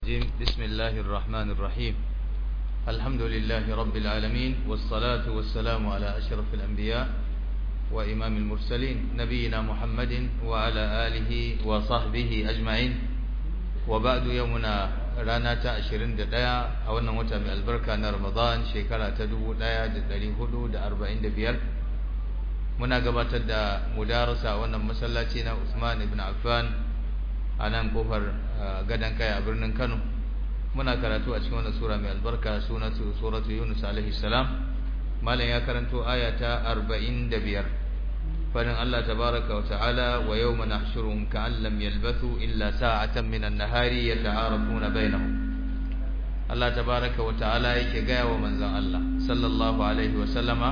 بسم الله الرحمن الرحيم الحمد لله رب العالمين والصلاة والسلام على أشرف الأنبياء وإمام المرسلين نبينا محمد وعلى آله وصحبه أجمعين وبعد يومنا رانا تأشرين دقايا أولنا متى من البركة رمضان شكرا تدو دايا دلي هدو دا أربعين دبيار muna gabatar da mudarasa wannan masallaci na Usman ibn Affan a nan kofar gadan kai a birnin Kano muna karatu a cikin wannan sura mai albarka sunatu suratu Yunus alaihi salam malam ya karanto aya ta 45 fadin Allah tabaraka wa ta'ala wa yawma nahshuruhum ka'an lam yalbathu illa sa'atan min an-nahari yata'arafuna bainahum Allah tabaraka wa ta'ala yake gaya wa manzon Allah sallallahu alaihi wa sallama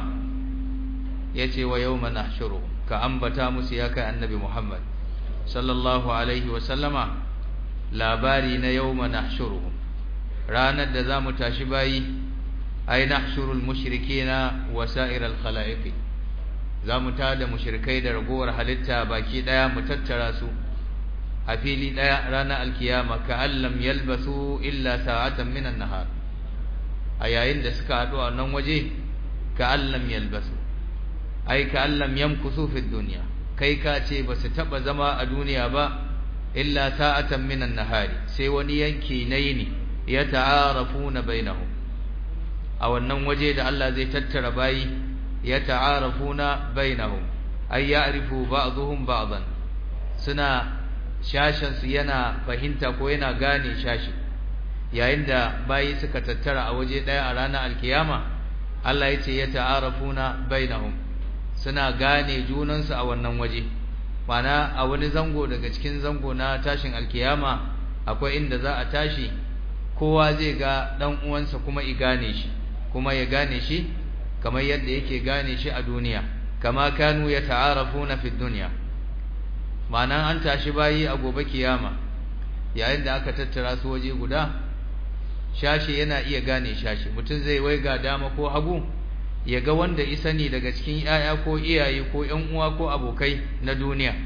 yace wa yawma nahshuru ka ambata musu ya kai annabi Muhammad sallallahu alaihi wa sallama labari na yawma nahshuruhum ranar da zamu tashi bayi ay nahshurul mushrikeena wa sa'iral khalaiqi zamu tada mushrikai da ragowar halitta baki daya mu tattara su a fili daya ranar alkiyama ka allam yalbasu illa sa'atan minan nahar a yayin da suka haɗu a nan waje ka allam yalbasu ai ka allam yamkusu fi dunya kai ka ce ba su taba zama a duniya ba illa sa'atan minan nahari sai wani yanki na yini ya ta'arafuna bainahum a wannan waje da Allah zai tattara bayi ya ta'arafuna bainahum ay ya'rifu ba'dhum ba'dan suna shashin su yana fahimta ko yana gane shashi yayin da bayi suka tattara a waje daya a ranar alkiyama Allah ya ce ya ta'arafuna bainahum suna gane junansu a wannan waje mana a wani zango daga cikin zango na tashin alkiyama akwai inda za a tashi kowa zai ga dan uwansa kuma i gane shi kuma ya gane shi kamar yadda yake gane shi a duniya kama kanu ya ta'arafuna fi dunya ma'ana an tashi bayi a gobe kiyama yayin da aka tattara su waje guda shashi yana iya gane shashi mutum zai waiga dama ko hagu ya ga wanda isani daga cikin ‘ya'ya ko iyaye ko ‘yan uwa ko abokai na duniya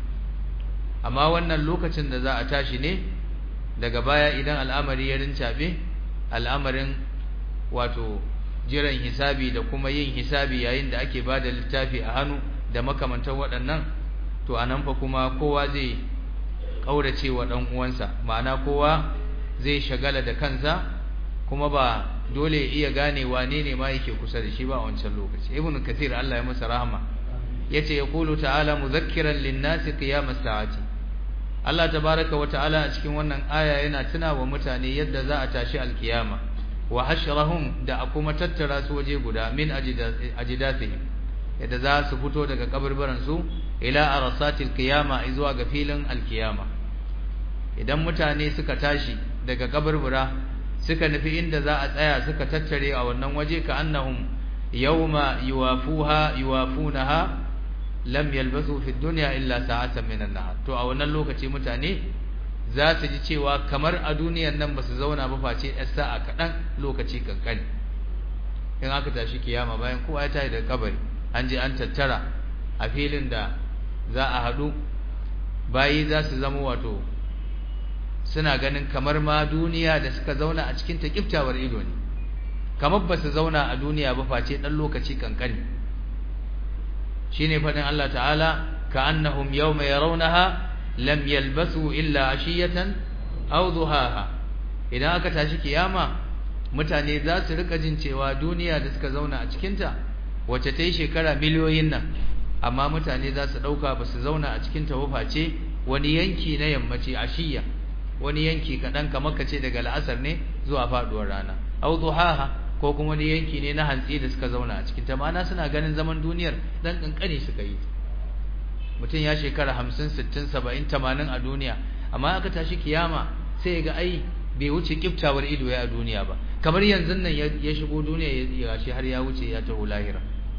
amma wannan lokacin da za a tashi ne daga baya idan al'amari ya rincaɓe al'amarin wato jiran hisabi da kuma yin hisabi yayin da ake ba da littafi a hannu da makamantar waɗannan to a nan fa kuma kowa zai ƙaurace wa ɗan uwansa ma'ana kowa zai shagala da kansa kuma ba dole ya iya gane wane ne ma yake kusa da shi ba a wancan lokaci ibnu kathir Allah ya masa rahama yace yaqulu ta'ala mudhakkiran lin-nasi qiyamas sa'ati Allah tabaaraka wa ta'ala a cikin wannan aya yana tuna wa mutane yadda za a tashi alkiyama wa hashrahum da kuma tattara su waje guda min ajidatihim yadda za su fito daga kaburburan su ila arasatil qiyama zuwa ga filin alkiyama idan mutane suka tashi daga kaburbura suka nufi inda za a tsaya suka tattare a wannan waje ka annahum yawma yuwafuha yuwafunaha lam yalbasu fi dunya illa sa'atan min an-nahar to a wannan lokaci mutane za su ji cewa kamar a duniyar nan basu zauna ba face ɗan sa'a kaɗan lokaci kankani in aka tashi kiyama bayan kowa ya tashi daga kabari an je an tattara a filin da za a haɗu bayi za su zama wato suna ganin kamar ma duniya da suka zauna a cikin takiftawar ido ne kamar ba su zauna a duniya ba face dan lokaci kankani shine fadin Allah ta'ala ka'annahum yawma yarawnaha lam yalbasu illa ashiyatan aw duhaha idan aka tashi kiyama mutane za su rika jin cewa duniya da suka zauna a cikin ta wacce ta yi shekara miliyoyin nan amma mutane za su dauka ba su zauna a cikin ta ba face wani yanki na yammaci ashiya wani yanki kaɗan kamar ka ce daga la'asar ne zuwa faɗuwar rana au duhaha ko kuma wani yanki ne na hantsi da suka zauna a cikin ta ma'ana suna ganin zaman duniyar dan kankani suka yi mutum ya shekara hamsin sittin saba'in tamanin a duniya amma aka tashi kiyama sai ga ai bai wuce kiftawar ido ya a duniya ba kamar yanzu nan ya shigo duniya ya gashi har ya wuce ya taho lahira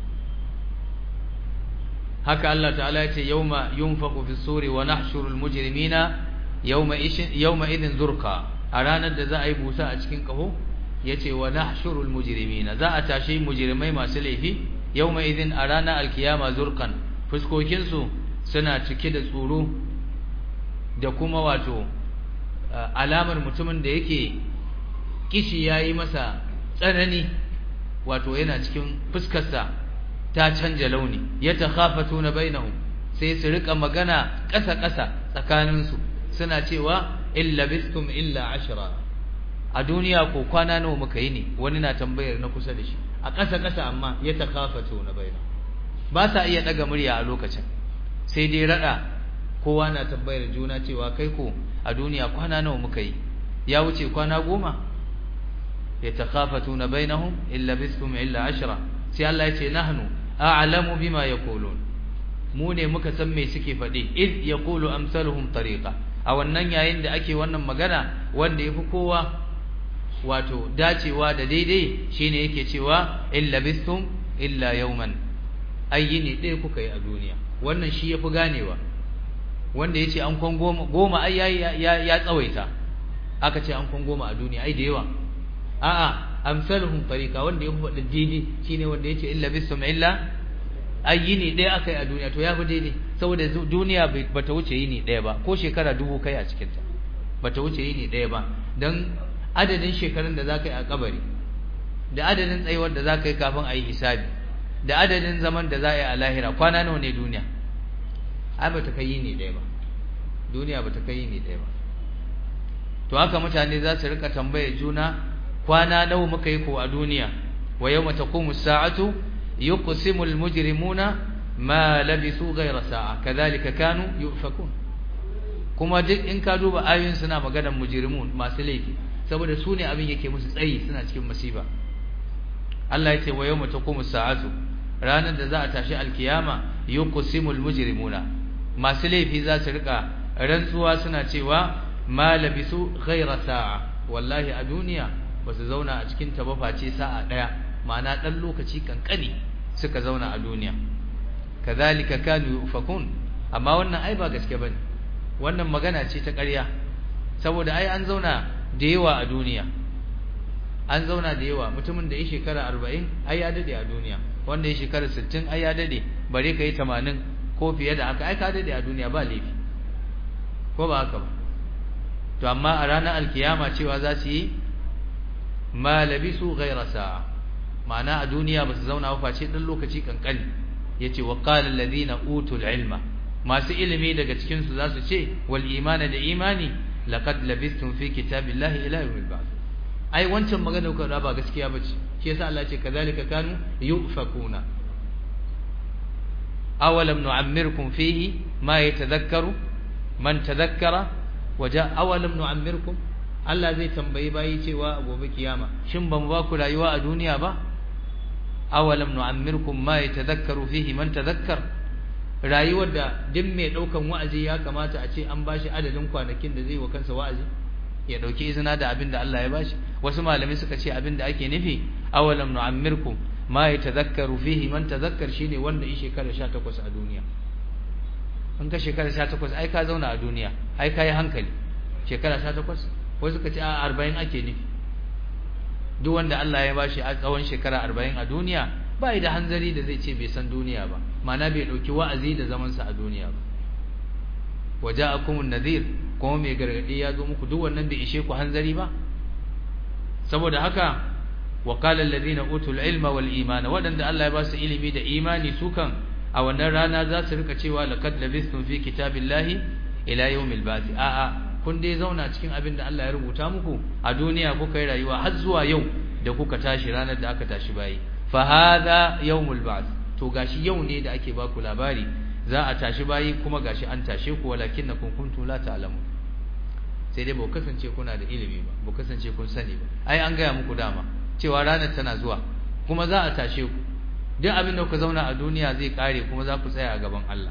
haka Allah ta'ala ya ce yawma yunfaqu fi suri wa nahshurul mujrimina yawma idin zurka a ranar da za a yi busa a cikin kaho yace wa nahshurul mujrimina za a tashi mujrimai masu laifi yawma idin a ranar alkiyama zurkan fuskokin su suna cike da tsoro da kuma wato alamar mutumin da yake kishi yayi masa tsanani wato yana cikin fuskarsa ta canja launi yatakhafatuna bainahum sai su rika magana ƙasa-ƙasa tsakaninsu suna cewa illa bistum illa ashra a duniya ko kwana nawa muka yi ne wani na tambayar na kusa da shi a ƙasa-ƙasa amma ya takafato na baina ba sa iya daga murya a lokacin sai dai rada kowa na tambayar juna cewa kai ko a duniya kwana nawa muka yi ya wuce kwana goma ya takafato na bainahum illa bistum illa ashra sai Allah ya ce nahnu a'lamu bima yaqulun mu ne muka san me suke faɗi id yaqulu amsaluhum tariqa a wannan yayin da ake wannan magana wanda yafi kowa wato dacewa da daidai shine yake cewa illa bistum illa yawman ayyini ɗaya kuka yi a duniya wannan shi yafi ganewa wanda yace an kwan goma goma ai ya ya tsawaita aka ce an kwan goma a duniya ai da yawa a'a amsaluhum tariqa wanda yafi faɗi daidai shine wanda yace illa bistum illa ayyini ɗaya aka yi a duniya to ya fi daidai saboda duniya ba ta wuce yini ɗaya ba ko shekara dubu kai a cikinta ba ta wuce yini ɗaya ba don adadin shekarun da za ka yi a kabari da adadin tsayuwar da za ka yi kafin a yi hisabi da adadin zaman da za a yi a lahira kwana nawa ne duniya ai ba ta kai yini ɗaya ba duniya ba ta kai yini ɗaya ba to haka mutane za su rika tambayar juna kwana nawa muka yi ko a duniya wa yawma taqumu sa'atu يقسم المجرمون ما لبثوا غير ساعة كذلك كانوا يؤفكون kuma duk in ka duba ayoyin suna maganar mujrimun masu laifi saboda su ne abin yake musu tsayi suna cikin masifa Allah ya ce wa yawma taqumu sa'atu ranar da za a tashi alkiyama yuqsimul mujrimuna masu laifi za su rika rantsuwa suna cewa ma labisu ghayra sa'a wallahi a duniya ba su zauna a cikin ta ba face sa'a daya ma'ana dan lokaci kankani suka zauna a duniya kazalika kanu yufakun amma wannan ai ba gaske bane wannan magana ce ta ƙarya saboda ai an zauna da yawa a duniya an zauna da yawa mutumin da ya shekara 40 ai ya dade a duniya wanda ya shekara 60 ai ya dade bare kai 80 ko fiye da haka ai ka dade a duniya ba laifi ko ba haka ba to amma a ranar alkiyama cewa za su yi ma labisu ghayra sa'a ma'ana a duniya ba su zauna ba face dan lokaci kankani yace wa qala alladhina utul ilma masu ilimi daga cikin su zasu ce wal imana da imani laqad labistum fi kitabillahi ila yawmil ba'th ai wancan magana ku ba gaskiya bace shi yasa Allah ce kazalika kanu yufakuna awalam nu'ammirkum fihi ma yatadhakkaru man tadhakkara waja awalam nu'ammirkum Allah zai tambayi bayi cewa gobe kiyama shin ban ba ku rayuwa a duniya ba awalam nu'ammirkum ma yatadhakkaru fihi man tadhakkar rayuwar da duk mai daukan wa'azi ya kamata a ce an bashi adadin kwanakin da zai wa kansa wa'azi ya dauki izina da abin da Allah ya bashi wasu malamai suka ce abin da ake nufi awalam nu'ammirkum ma yatadhakkaru fihi man tadhakkar shine wanda yi shekara 18 a duniya an ka shekara 18 ai ka zauna a duniya ai kai hankali shekara 18 wasu suka ce a 40 ake nufi duk wanda Allah ya bashi a tsawon shekara 40 a duniya ba da hanzari da zai ce bai san duniya ba ma'ana bai dauki wa'azi da zaman sa a duniya ba waja'akumun nadhir kuma mai gargadi ya zo muku duk wannan bai ishe ku hanzari ba saboda haka wa qala alladhina utul ilma wal imana wadanda Allah ya ba su ilimi da imani su kan a wannan rana za su rika cewa laqad labistum fi kitabillahi ila yawmil ba'th a'a kun dai zauna cikin abin da Allah ya rubuta muku a duniya kuka yi rayuwa har zuwa yau da kuka tashi ranar da aka tashi bayi fa hadha yawmul ba'th to gashi yau ne da ake baku labari za a tashi bayi kuma gashi an tashe ku walakinnakum kuntum la ta'lamun sai dai ba kasance kuna da ilimi ba ba kasance kun sani ba ai an gaya muku dama cewa ranar tana zuwa kuma za a tashe ku duk abin da ku zauna a duniya zai kare kuma za ku tsaya a gaban Allah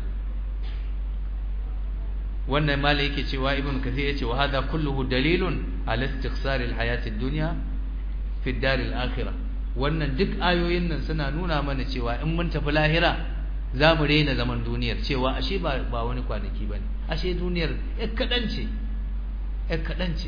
wannan malai yake cewa ibn kathir yace wa hada kulluhu dalilun ala istiqsar alhayat ad-dunya fi ad-dar al-akhirah wannan duk ayoyin nan suna nuna mana cewa in mun tafi lahira za mu rena zaman duniyar cewa ashe ba ba wani kwanaki bane ashe duniyar ƴar kadan ce ƴar kadan ce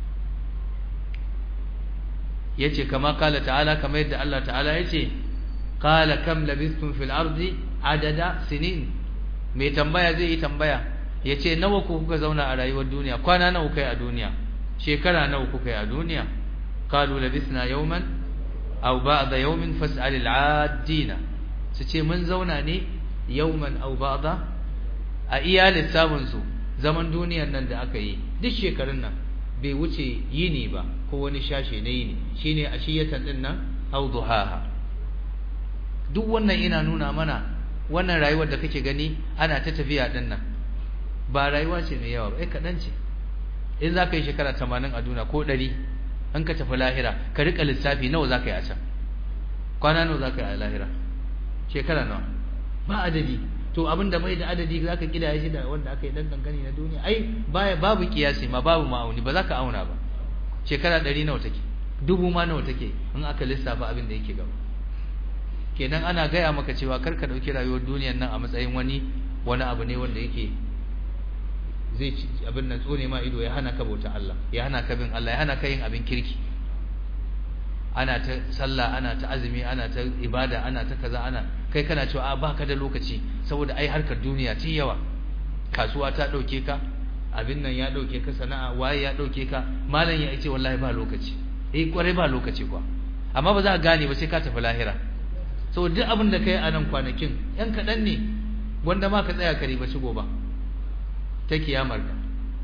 yace kama kala ta'ala kamar yadda Allah ta'ala yace qala kam labistum fil ardi adada sinin mai tambaya zai yi tambaya yace nawa ku kuka zauna a rayuwar duniya kwana nawa kai a duniya shekara nawa kuka yi a duniya qalu labisna yawman aw ba'da yawmin fas'al al'adina su ce mun zauna ne yawman aw ba'da a iya lissafin su zaman duniyar nan da aka yi duk shekarun nan bai wuce yini ba ko wani shashe na yini shine ashiyatan din nan aw duhaha duk wannan ina nuna mana wannan rayuwar da kake gani ana ta tafiya din nan ba rayuwa ce mai yawa ba ai kadan ce in za ka yi shekara 80 a duniya ko 100 in ka tafi lahira ka rika lissafi nawa za ka yi a can kwana nawa za ka yi a lahira shekara nawa ba adadi to abin da bai da adadi za ka kidaya shi da wanda aka yi dan kankani na duniya ai baya babu kiyasi ma babu ma'auni ba za ka auna ba shekara 100 nawa take dubu ma nawa take in aka lissafa abin da yake gaba kenan ana gaya maka cewa kar ka dauki rayuwar duniyar nan a matsayin wani wani abu ne wanda yake zai ci abin nan tsone ma ido ya hana ka bauta Allah ya hana ka bin Allah ya hana ka yin abin kirki ana ta sallah ana ta azumi ana ta ibada ana ta kaza ana kai kana cewa a baka da lokaci saboda ai harkar duniya ce yawa kasuwa ta dauke ka abin nan ya dauke ka sana'a waye ya dauke ka malam ya ce wallahi ba lokaci eh kware ba lokaci kwa amma ba za ka gane ba sai ka tafi lahira saboda duk abin da kai a nan kwanakin yan kaɗan ne wanda ma ka tsaya ka riba shigo ba ta kiyamar ka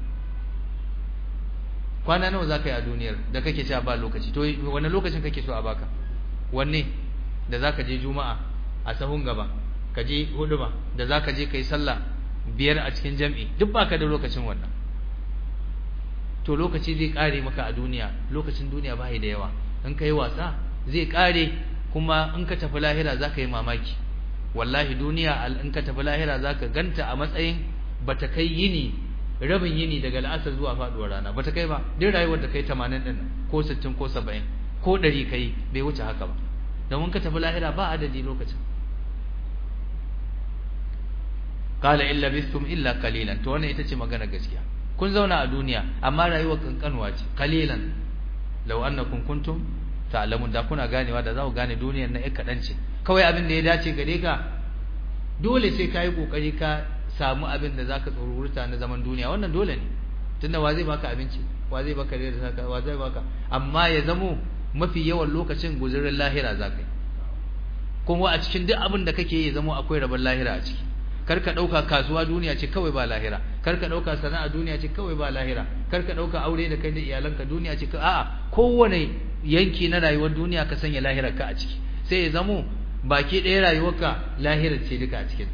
kwana nawa za ka yi a duniyar da kake cewa ba lokaci to wani lokacin kake so a baka wanne da za ka je juma'a a sahun gaba ka je huduma da za ka je ka yi sallah biyar a cikin jam'i duk baka da lokacin wannan to lokaci zai kare maka a duniya lokacin duniya ba da yawa in ka yi wasa zai kare kuma in ka tafi lahira za ka yi mamaki wallahi duniya in ka tafi lahira za ka ganta a matsayin ba ta kai yini rabin yini daga la'asar zuwa faduwar rana ba ta kai ba duk rayuwar da kai 80 din ko 60 ko 70 ko 100 kai bai wuce haka ba domin ka tafi lahira ba adadi lokacin qala illa bistum illa qalilan to wannan ita ce magana gaskiya kun zauna a duniya amma rayuwar kankanuwa ce qalilan law annakum kuntum ta'lamun da kuna ganewa da za ku gane duniyar na ɗan kaɗan ce kawai abin da ya dace gare ka dole sai ka yi ƙoƙari ka samu abin da za ka tsorurta na zaman duniya wannan dole ne tunda wa zai baka abinci wa zai baka da saka wa zai baka amma ya zamo mafi yawan lokacin guzurin lahira za ka yi kuma a cikin duk abin da kake yi ya zamo akwai rabon lahira a ciki kar ka ɗauka kasuwa duniya ce kawai ba lahira kar ka ɗauka sana'a duniya ce kawai ba lahira kar ka ɗauka aure da kai da iyalanka duniya ce a'a kowane yanki na rayuwar duniya ka sanya lahirar ka a ciki sai ya zamo baki ɗaya rayuwarka lahirar ce duka a cikinta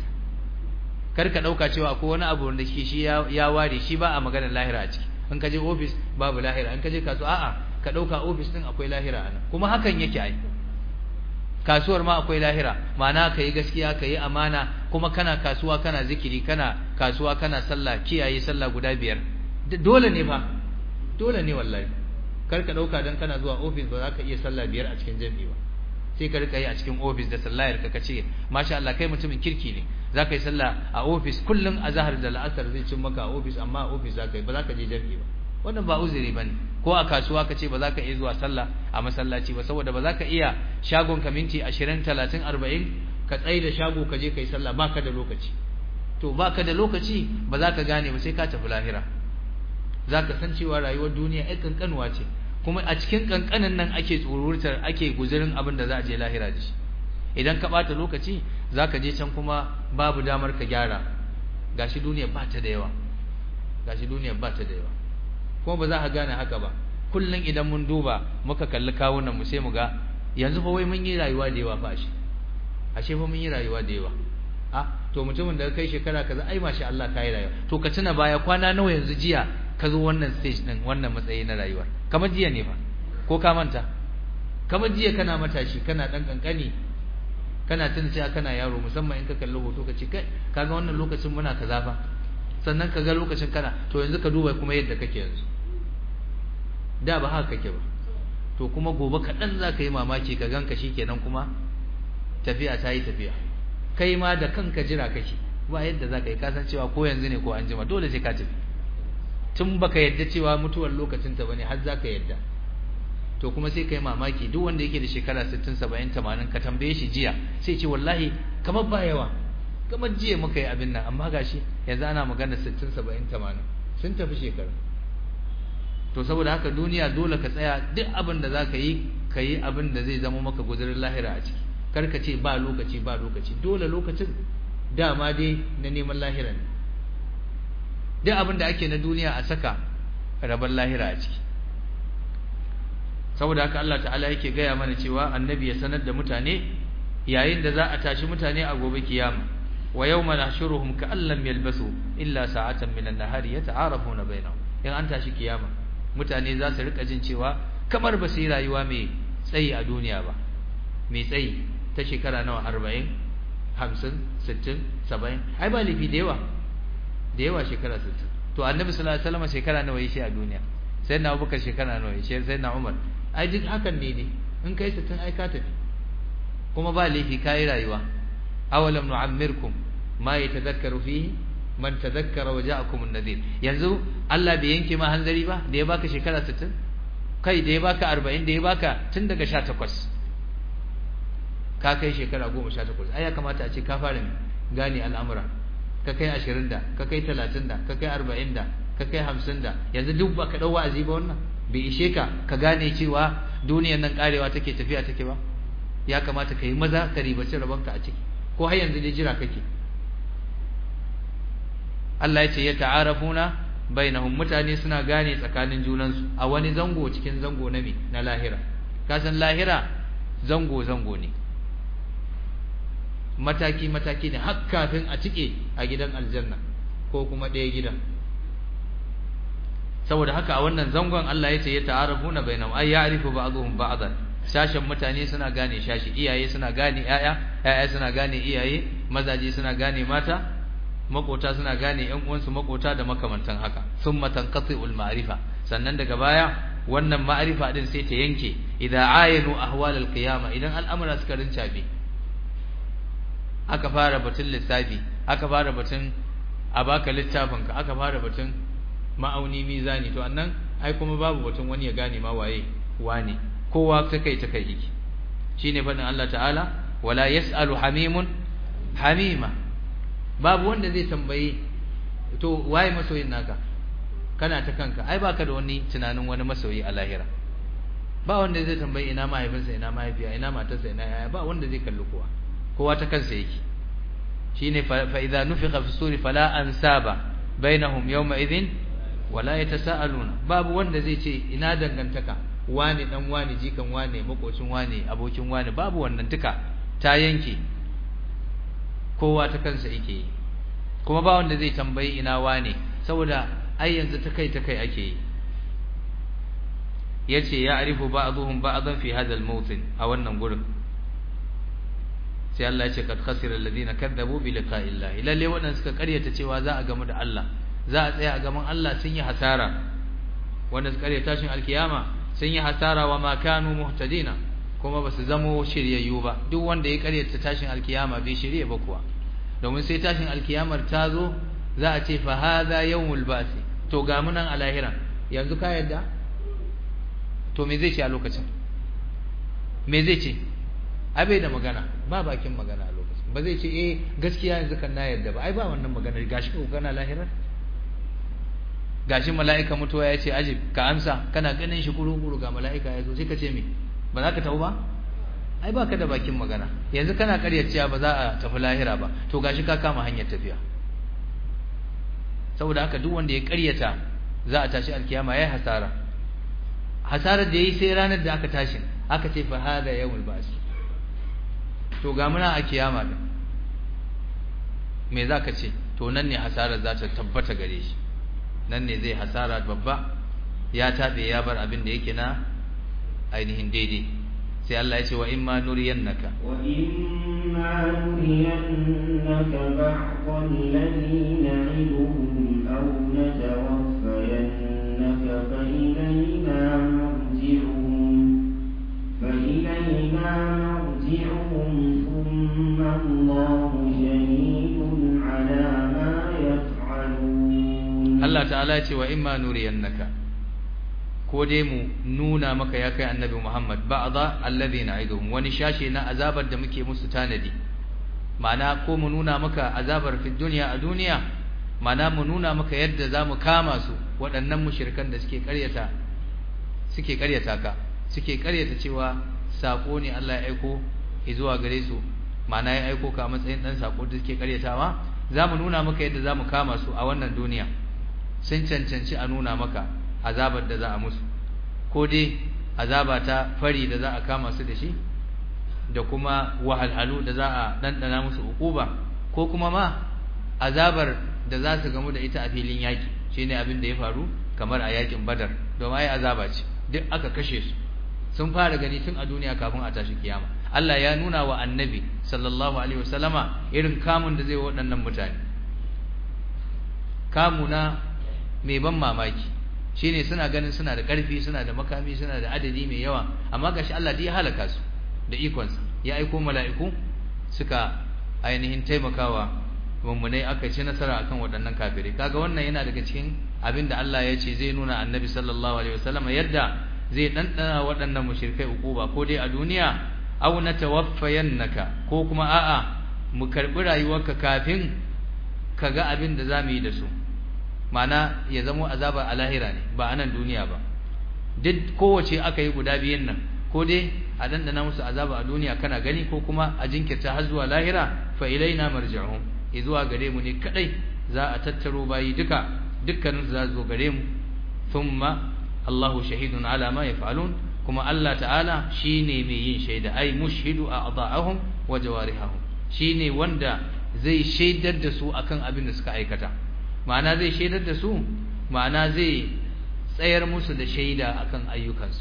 kar ka ɗauka cewa ko wani abu da shi shi ya ware shi ba a maganar lahira a ciki in ka je ofis babu lahira in ka je kasuwa a'a ka ɗauka ofis ɗin akwai lahira a nan kuma hakan yake ai kasuwar ma akwai lahira ma'ana ka yi gaskiya ka yi amana kuma kana kasuwa kana zikiri kana kasuwa kana sallah kiyaye sallah guda biyar dole ne fa dole ne wallahi kar ka dauka dan kana zuwa office ba za ka iya sallah biyar a cikin jami'i ba sai ka rika yi a cikin office da sallayar ka kace masha Allah kai mutumin kirki ne za ka yi sallah a office kullun azhar da la'asar zai cin maka a office amma a office za ka yi ba za ka je jami'i ba wannan ba uzuri bane ko a kasuwa ka ce ba za ka iya zuwa sallah a masallaci ba saboda ba za ka iya shagon ka minti 20 30 40 ka tsaye da shago ka je ka yi sallah baka da lokaci to baka da lokaci ba za ka gane ba sai ka tafi lahira za ka san cewa rayuwar duniya ai kankanuwa ce kuma a cikin kankanin nan ake tsururtar ake guzurin abin da za a je lahira da shi idan ka bata lokaci za ka je can kuma babu damar ka gyara gashi duniya ba ta da yawa gashi duniya ba ta da yawa kuma ba za ka gane haka ba kullum idan mun duba muka kalli kawunan mu sai mu ga yanzu fa wai mun yi rayuwa da yawa fa ashe ashe fa mun yi rayuwa da yawa a to mutumin da kai shekara kaza ai masha Allah kai rayuwa to ka tuna baya kwana nawa yanzu jiya ka zo wannan stage din wannan matsayi na rayuwar kamar jiya ne fa ko ka manta kamar jiya kana matashi kana dan kankani kana tuna cewa kana yaro musamman in ka kalli hoto ka ce kai kaga wannan lokacin muna kaza fa sannan ka ga lokacin kana to yanzu ka duba kuma yadda kake yanzu da ba haka kake ba to kuma gobe kaɗan za ka yi mamaki ka ganka shi kenan kuma tafiya ta yi tafiya kai ma da kanka jira kake ba yadda za ka yi kasancewa ko yanzu ne ko an jima dole sai ka tafi tun baka yadda cewa mutuwar lokacin ta bane har za ka yadda to kuma sai kai mamaki duk wanda yake da shekara 60 70 80 ka tambaye shi jiya sai ce wallahi kamar ba yawa kamar jiya muka yi abin nan amma gashi yanzu ana magana 60 70 80 sun tafi shekara to saboda haka duniya dole ka tsaya duk abin da zaka yi ka yi abin da zai zama maka guzurin lahira a ciki kar ka ce ba lokaci ba lokaci dole lokacin dama dai na neman lahira ne duk abin da ake na duniya a saka rabar lahira a ciki saboda haka Allah ta'ala yake gaya mana cewa annabi ya sanar da mutane yayin da za a tashi mutane a gobe kiyama wa yawma nahshuruhum ka'an lam yalbasu illa sa'atan min an-nahari yata'arafuna bainahum in an tashi kiyama mutane za su rika jin cewa kamar ba su yi rayuwa mai tsayi a duniya ba mai tsayi ta shekara nawa 40 50 60 70 ai ba lifi da yawa da yawa shekara 60 to annabi sallallahu alaihi wasallam shekara nawa yi shi a duniya sai na abubakar shekara nawa yi sai na umar ai duk hakan ne dai in kai 60 ai ka tafi kuma ba laifi kai rayuwa awalam nu'ammirkum ma yatadhakkaru fihi man tadhakkara wa ja'akum an-nadhir yanzu Allah bai yanke ma hanzari ba da ya baka shekara 60 kai da ya baka 40 da ya baka tun daga 18 ka kai shekara 18 ai ya kamata a ce ka fara gane al'amura ka kai 20 da ka kai 30 da ka kai 40 da ka kai 50 da yanzu duk ba ka dau wa'azi ba wannan bai ishe ka ka gane cewa duniyar nan karewa take tafiya take ba ya kamata ka yi maza ka ribaci rabonka a ciki ko har yanzu dai jira kake Allah ya ce ya ta'arafuna bainahum mutane suna gane tsakanin junansu a wani zango cikin zango na me na lahira ka san lahira zango zango ne mataki mataki ne har kafin a cike a gidan aljanna ko kuma ɗaya gidan saboda haka a wannan zangon Allah ya ce ya ta'arafuna bainahum ay ya'rifu ba'dhum ba'dan sashen mutane suna gane shashi iyaye suna gane yaya yaya suna gane iyaye mazaje suna gane mata makota suna gane ƴan uwansu makota da makamantan haka summa tanqati'ul ma'rifa sannan daga baya wannan ma'rifa din sai ta yanke idan ayanu ahwalal qiyama idan al'amura suka rincabe aka fara batun lissafi aka fara batun a baka littafinka aka fara batun ma'auni mizani to annan ai kuma babu batun wani ya gane ma waye wane kowa ta kai ta kai yake shine fadin Allah ta'ala wala yasalu hamimun hamima babu wanda zai tambaye to waye masoyin naka kana ta kanka ai baka da wani tunanin wani masoyi a lahira ba wanda zai tambaye ina mahaifinsa ina mahaifiya ina matarsa ina yaya ba wanda zai kalli kowa kowa ta kansa yake shine fa idza nufiqa fi suri fala ansaba bainahum yawma idhin wala yatasaaluna babu wanda zai ce ina dangantaka wane dan wane jikan wane makocin wane abokin wane babu wannan duka ta yanke kowa ta kansa yake yi kuma ba wanda zai tambayi ina wane saboda ai yanzu ta kai ta kai ake yi yace ya arifu ba'dhum ba'dhan fi hadha al-mawtin a wannan gurin sai Allah ya ce kad khasira alladhina kadzabu bi liqa'i Allah lalle waɗanda suka karyata cewa za a gamu da Allah za a tsaya a gaban Allah sun yi hasara wanda suka karyata tashin alkiyama sun yi hasara wa ma kanu muhtadina kuma basu zamo shiryayyu ba duk wanda ya karyata tashin alkiyama bai shirye ba kuwa domin sai tashin alkiyamar ta zo za a ce fa hadha yawmul ba'th to ga mu nan a lahira yanzu ka yadda to me zai ce a lokacin me zai ce abai da magana ba bakin magana a lokacin ba zai ce eh gaskiya yanzu kan na yadda ba ai ba wannan maganar gashi ko kana lahirar gashi mala'ika mutuwa ya ce ajib ka amsa kana ganin shi kuru-kuru ga mala'ika ya zo sai ka ce me ba za ka tafi ba ai ba ka da bakin magana yanzu kana karyar cewa ba za a tafi lahira ba to gashi ka kama hanyar tafiya saboda haka duk wanda ya karyata za a tashi alkiyama yayi hasara hasarar da yayi sai ranar da aka tashi aka ce fa hada yawmul ba'th to ga muna a kiyama din me za ka ce to nan ne hasarar za ta tabbata gare shi nan ne zai hasara babba ya tabe ya bar abin da yake na ainihin daidai sai Allah ya ce wa imma nuriyannaka wa imma nuriyannaka ba'd alladhi na'iduhum aw natawaffayannaka fa ilayna marji'uhum fa ilayna marji'uhum thumma Allahu shahidun 'ala ma yaf'alun Allah ta'ala ya ce wa imma nuriyannaka ko dai mu nuna maka ya kai annabi Muhammad ba'dha alladhi na'iduhum wani shashi na azabar da muke musu tanadi ma'ana ko mu nuna maka azabar fi dunya a duniya ma'ana mu nuna maka yadda zamu kama su waɗannan mushrikan da suke ƙaryata suke karyata ka suke karyata cewa sako ne Allah ya aiko zuwa gare su ma'ana ya aiko ka a matsayin dan sako da suke karyatawa zamu nuna maka yadda zamu kama su a wannan duniya sun cancanci a nuna maka azabar da za a musu ko dai azaba ta fari da za a kama su da shi da kuma wahalhalu da za a dandana musu ukuba ko kuma ma azabar da za su gamu da ita a filin yaki shine abin da ya faru kamar a yakin badar domin ai azaba ce duk aka kashe su sun fara gani tun a duniya kafin a tashi kiyama Allah ya nuna wa annabi sallallahu alaihi wasallama irin kamun da zai waɗannan mutane kamuna mai ban mamaki shine suna ganin suna da ƙarfi suna da makami suna da adadi mai yawa amma gashi Allah ya halaka su da ikonsa ya aiko mala'iku suka ainihin taimakawa mummunai aka ci nasara akan waɗannan kafirai kaga wannan yana daga cikin abin da Allah ya ce zai nuna annabi sallallahu alaihi wasallam yadda zai ɗanɗana waɗannan mushrikai ukuba ko dai a duniya aw natawaffayannaka ko kuma a'a mu karbi rayuwarka kafin ka ga abin da zamu yi da su ma'ana ya zamo azaba a lahira ne ba a nan duniya ba duk kowace aka yi guda biyan nan ko dai a dandana musu azaba a duniya kana gani ko kuma a jinkirta har zuwa lahira fa ilaina marji'uhum zuwa gare mu ne kadai za a tattaro bayi duka dukkanin za zo gare mu thumma Allahu shahidun ala ma yaf'alun kuma Allah ta'ala shine mai yin shaida ai mushhidu a'dha'ahum wa jawarihahum shine wanda zai shaidar da su akan abin da suka aikata ma'ana zai shaidar da su ma'ana zai tsayar musu da shaida akan ayyukansu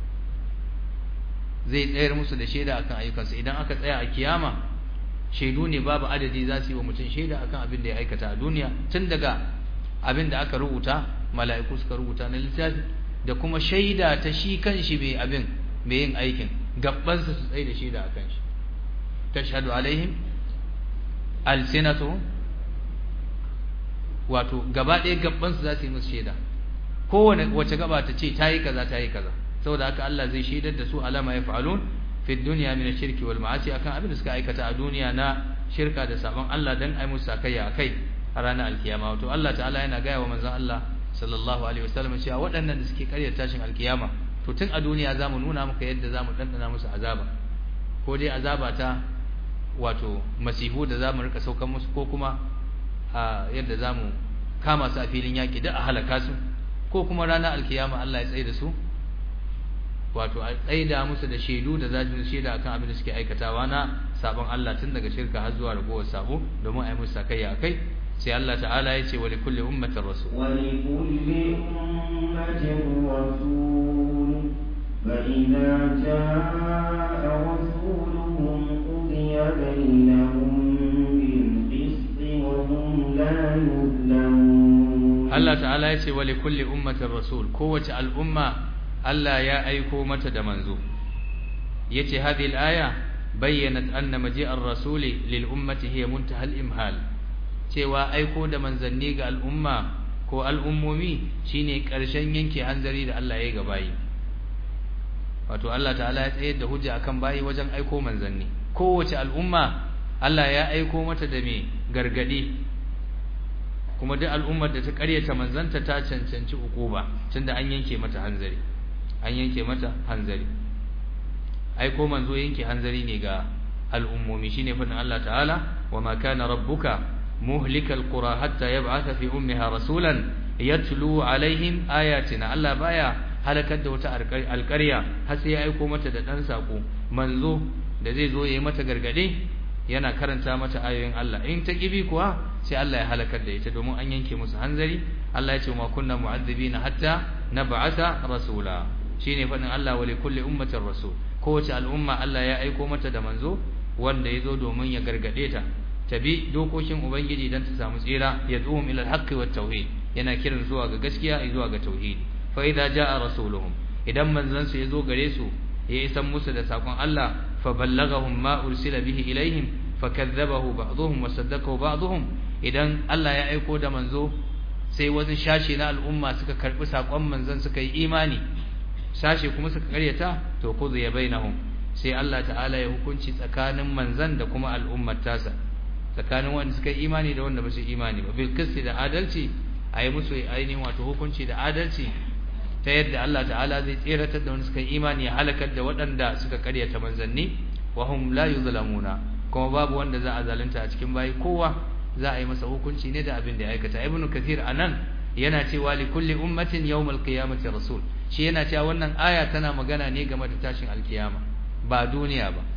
zai tsayar musu da shaida akan ayyukansu idan aka tsaya a kiyama shaidu ne babu adadi za su yi wa mutum shaida akan abin da ya aikata a duniya tun daga abin da aka rubuta mala'iku suka rubuta na littafi da kuma shaida ta shi kanshi mai abin mai yin aikin gabbansa su tsaye da shaida akan shi tashhadu alaihim alsinatuhum wato gaba ɗaya gabbansu za su yi musu shaida kowane wace gaba ta ce ta yi kaza ta yi kaza saboda haka Allah zai shaidar da su alama ya fa'alun fi dunya min ash-shirki wal ma'asi akan abin da suka aikata a duniya na shirka da sabon Allah dan ai musu sakayya akai a ranar alkiyama wato Allah ta'ala yana gaya wa manzon Allah sallallahu alaihi wasallam cewa waɗannan da suke karyar tashin alkiyama to tun a duniya zamu nuna maka yadda zamu dandana musu azaba ko dai azaba ta wato masihu da zamu rika saukan musu ko kuma a yadda zamu kama su a filin yaki da a halaka su ko kuma ranar alkiyama Allah ya tsaye da su wato a tsaida musu da shaidu da za su shaida akan abin da suke aikatawa na sabon Allah tun daga shirka har zuwa ragowar sabo domin a yi musu sakayya akai sai Allah ta'ala ya ce wa likulli ummatin rasul wa likulli ummatin rasul fa idza jaa rasuluhum qudiya bainahum bil qisti wa hum la yuzlamun Allah ta'ala ya ce wa likulli ummatin rasul kowace al'umma Allah ya aiko mata da manzo yace hadhihi al-aya bayyanat anna maji'ar rasuli lil ummati hiya muntaha al-imhal cewa aiko da manzanni ga al'umma ko al'ummomi shine ƙarshen yanke hanzari da Allah ya yi ga bayi wato Allah ta'ala ya tsayar da hujja akan bayi wajen aiko manzanni kowace al'umma Allah ya aiko mata da me gargadi kuma duk al'ummar da ta ƙaryata manzanta ta cancanci ukuba tunda an yanke mata hanzari an yanke mata hanzari aiko manzo yanke hanzari ne ga al'ummomi shine fadin Allah ta'ala wa ma kana rabbuka muhlikal qura hatta yab'atha fi ummiha rasulan yatlu alaihim ayatina Allah baya halakar da wata alƙarya har sai ya aiko mata da dan sako manzo da zai zo yayi mata gargade yana karanta mata ayoyin Allah in ta kibi kuwa sai Allah ya halakar da ita domin an yanke musu hanzari Allah ya ce ma kunna mu'azzibina hatta nab'atha rasula shine fadin Allah wa likulli ummatin rasul kowace al'umma Allah ya aiko mata da manzo wanda yazo domin ya gargade ta tabi dokokin ubangiji dan ta samu tsira yad'uhum ila al-haqqi wat tauhid yana kiran zuwa ga gaskiya zuwa ga tauhid fa idza jaa rasuluhum idan manzon su yazo gare su ya isan musu da sakon Allah fa ballaghahum ma ursila bihi ilaihim fakadzabahu ba'dhum wa saddaqahu ba'dhum idan Allah ya aiko da manzo sai wasu shashi na al'umma suka karbi sakon manzon suka yi imani sashe kuma suka karyata to kuzu ya bainahum sai Allah ta'ala ya hukunci tsakanin manzan da kuma al'ummar tasa tsakanin wanda suka yi imani da wanda ba su imani ba bil qisti da adalci a yi musu ainihin wato hukunci da adalci ta yadda Allah ta'ala zai tseratar da wanda suka yi imani ya halakar da waɗanda suka karyata manzanni wa hum la yuzlamuna kuma babu wanda za a zalunta a cikin bayi kowa za a yi masa hukunci ne da abin da ya aikata ibnu kathir anan yana cewa li kulli ummatin yawmal qiyamati rasul shi yana cewa wannan aya tana magana ne game da tashin alkiyama ba duniya ba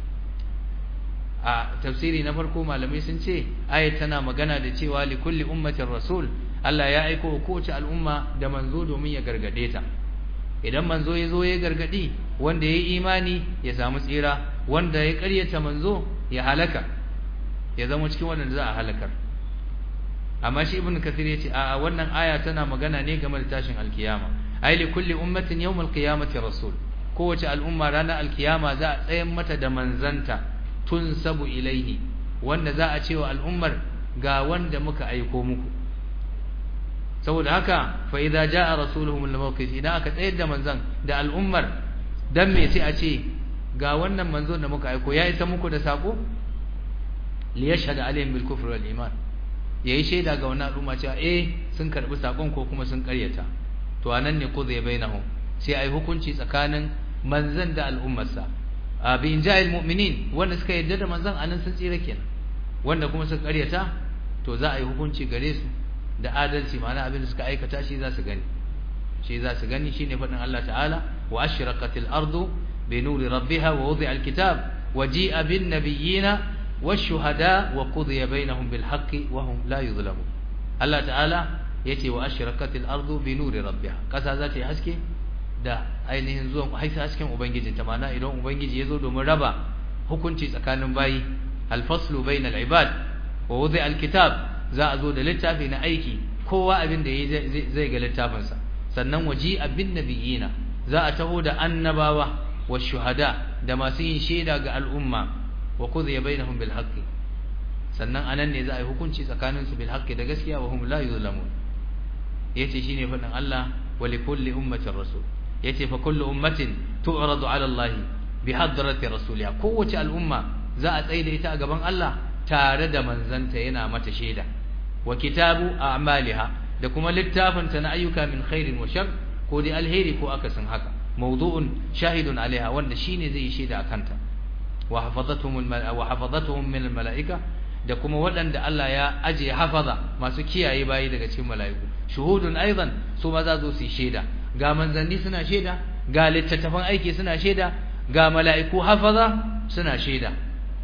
a tafsiri na farko malamai sun ce aya tana magana da cewa li kulli ummatin rasul Allah ya aiko kowace al'umma da manzo domin ya gargade ta idan manzo ya zo ya gargadi wanda ya yi imani ya samu tsira wanda ya karyata manzo ya halaka ya zama cikin wanda za a halakar amma shi ibnu kathir yace a wannan aya tana magana ne game da tashin alkiyama ai li kulli ummatin yawmal qiyamati rasul kowace al'umma ranar alkiyama za a tsayan mata da manzanta tunsabu ilaihi wanda za a cewa al'ummar ga wanda muka aiko muku saboda haka fa idza jaa rasuluhum al-mawqif idan aka tsayar da manzan da al'ummar dan me sai a ce ga wannan manzon da muka aiko ya isa muku da sako li yashhad alaihim bil kufri wal iman yayi shaida ga wannan al'umma cewa eh sun karbi sakon ko kuma sun karyata to anan ne qudhi bainahum sai ai hukunci tsakanin manzan da al'ummarsa bi inja'il mu'minin wanda suka yadda da manzan anan sun tsira kenan wanda kuma suka karyata to za a yi hukunci gare su da adalci ma'ana abin da suka aikata shi za su gani shi za su gani shine fadin Allah ta'ala wa ashraqatil ardu bi nuri rabbiha wa wudi'a alkitab wa ji'a bin nabiyina والشهداء وقضي بينهم بالحق وهم لا يظلمون الله تعالى yace wa ashraqatil ardu bi nuri rabbiha kasa za ta yi haske da ainihin zuwan haisa hasken ubangiji ta mana idan ubangiji ya zo domin raba hukunci tsakanin bayi alfaslu bainal ibad wa wudi alkitab za a zo da littafi na aiki kowa abin da yayi zai ga littafinsa sannan waji abin nabiyina za a taho da annabawa wa shuhada da masu yin shaida ga al'umma wa qudhiya bainahum bil haqqi sannan anan ne za a yi hukunci tsakanin su bil haqqi da gaskiya wa hum la yuzlamun yace shine fadin Allah wa li kulli ummatin rasul yace fa kullu ummatin tu'radu ala Allah bi hadrati rasuliha kowace al'umma za a tsaye da ita a gaban Allah tare da manzanta yana mata shaida wa kitabu a'maliha da kuma littafin ta na ayyuka min khairin wa shar ko dai alheri ko akasin haka mawdu'un shahidun alaiha wanda shine zai yi shaida akan ta wa hafazatuhum wa hafazatuhum min almalaika da kuma waɗanda Allah ya aje hafaza masu kiyaye bayi daga cikin mala'iku shuhudun aidan su ma za su yi shaida ga manzanni suna shaida ga littattafan aiki suna shaida ga mala'iku hafaza suna shaida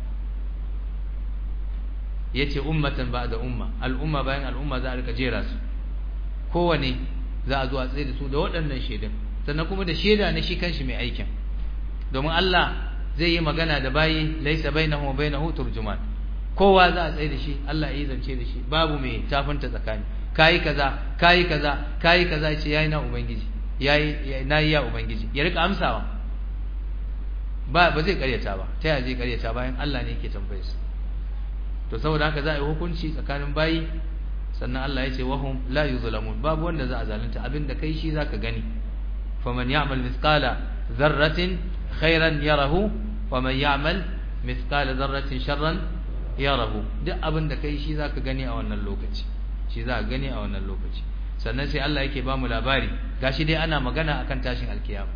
yace ummatan ba'da umma al'umma bayan al'umma za a rika jera su kowane za a zo a tsaye da su da waɗannan shaidan sannan kuma da shaida na shi kanshi mai aikin domin Allah zai yi magana da bayi laisa bainahu wa bainahu turjuman kowa za a tsaye da shi Allah ya zance da shi babu mai tafinta tsakani kai kaza kai kaza kai kaza ce yayi na ubangiji yayi nayi ya ubangiji ya rika amsawa ba ba zai karyata ba ta yaya zai karyata bayan Allah ne yake tambaye su to saboda haka za a yi hukunci tsakanin bayi sannan Allah ya ce wahum la yuzlamun babu wanda za a zalunta abinda kai shi zaka gani faman ya'mal mithqala dharratin khairan yarahu waman ya'mal mithqala dharratin sharran yarahu duk abinda kai shi zaka gani a wannan lokaci shi za ka gani a wannan lokaci sannan sai Allah yake ba mu labari gashi dai ana magana akan tashin alkiyama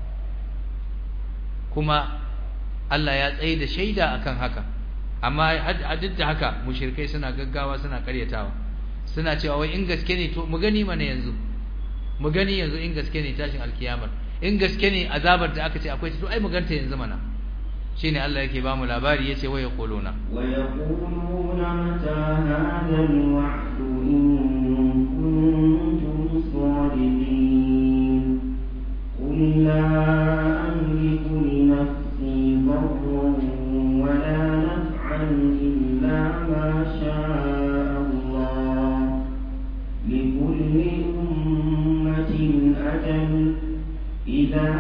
kuma Allah ya tsaye da shaida akan haka amma a duk da haka mushrikai suna gaggawa suna karyatawa suna cewa wai in gaske ne to mu gani mana yanzu mu gani yanzu in gaske ne tashin alkiyamar in gaske ne azabar da aka ce akwai to ai mu ganta yanzu mana shine Allah yake ba mu labari yace wa yaquluna wa yaquluna mata hadha alwa'd in kuntum sadiqin qul la amliku li nafsi darran wa la naf'an illa ma sha'a Allah likulli ummatin ajal idha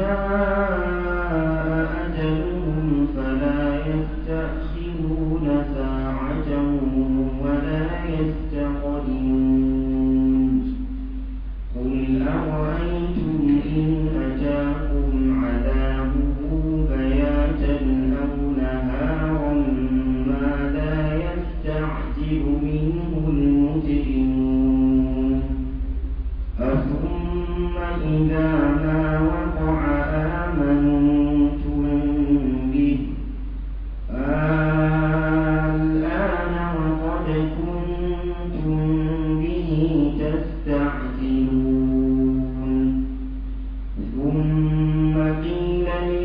jaa ajaluhum fala yastakhiruna sa'atan wa la yastaqdimun قل أرأيتم إن أتاكم عذابه بياتا أو نهارا ماذا يستعجل منه المجرمون أثم إذا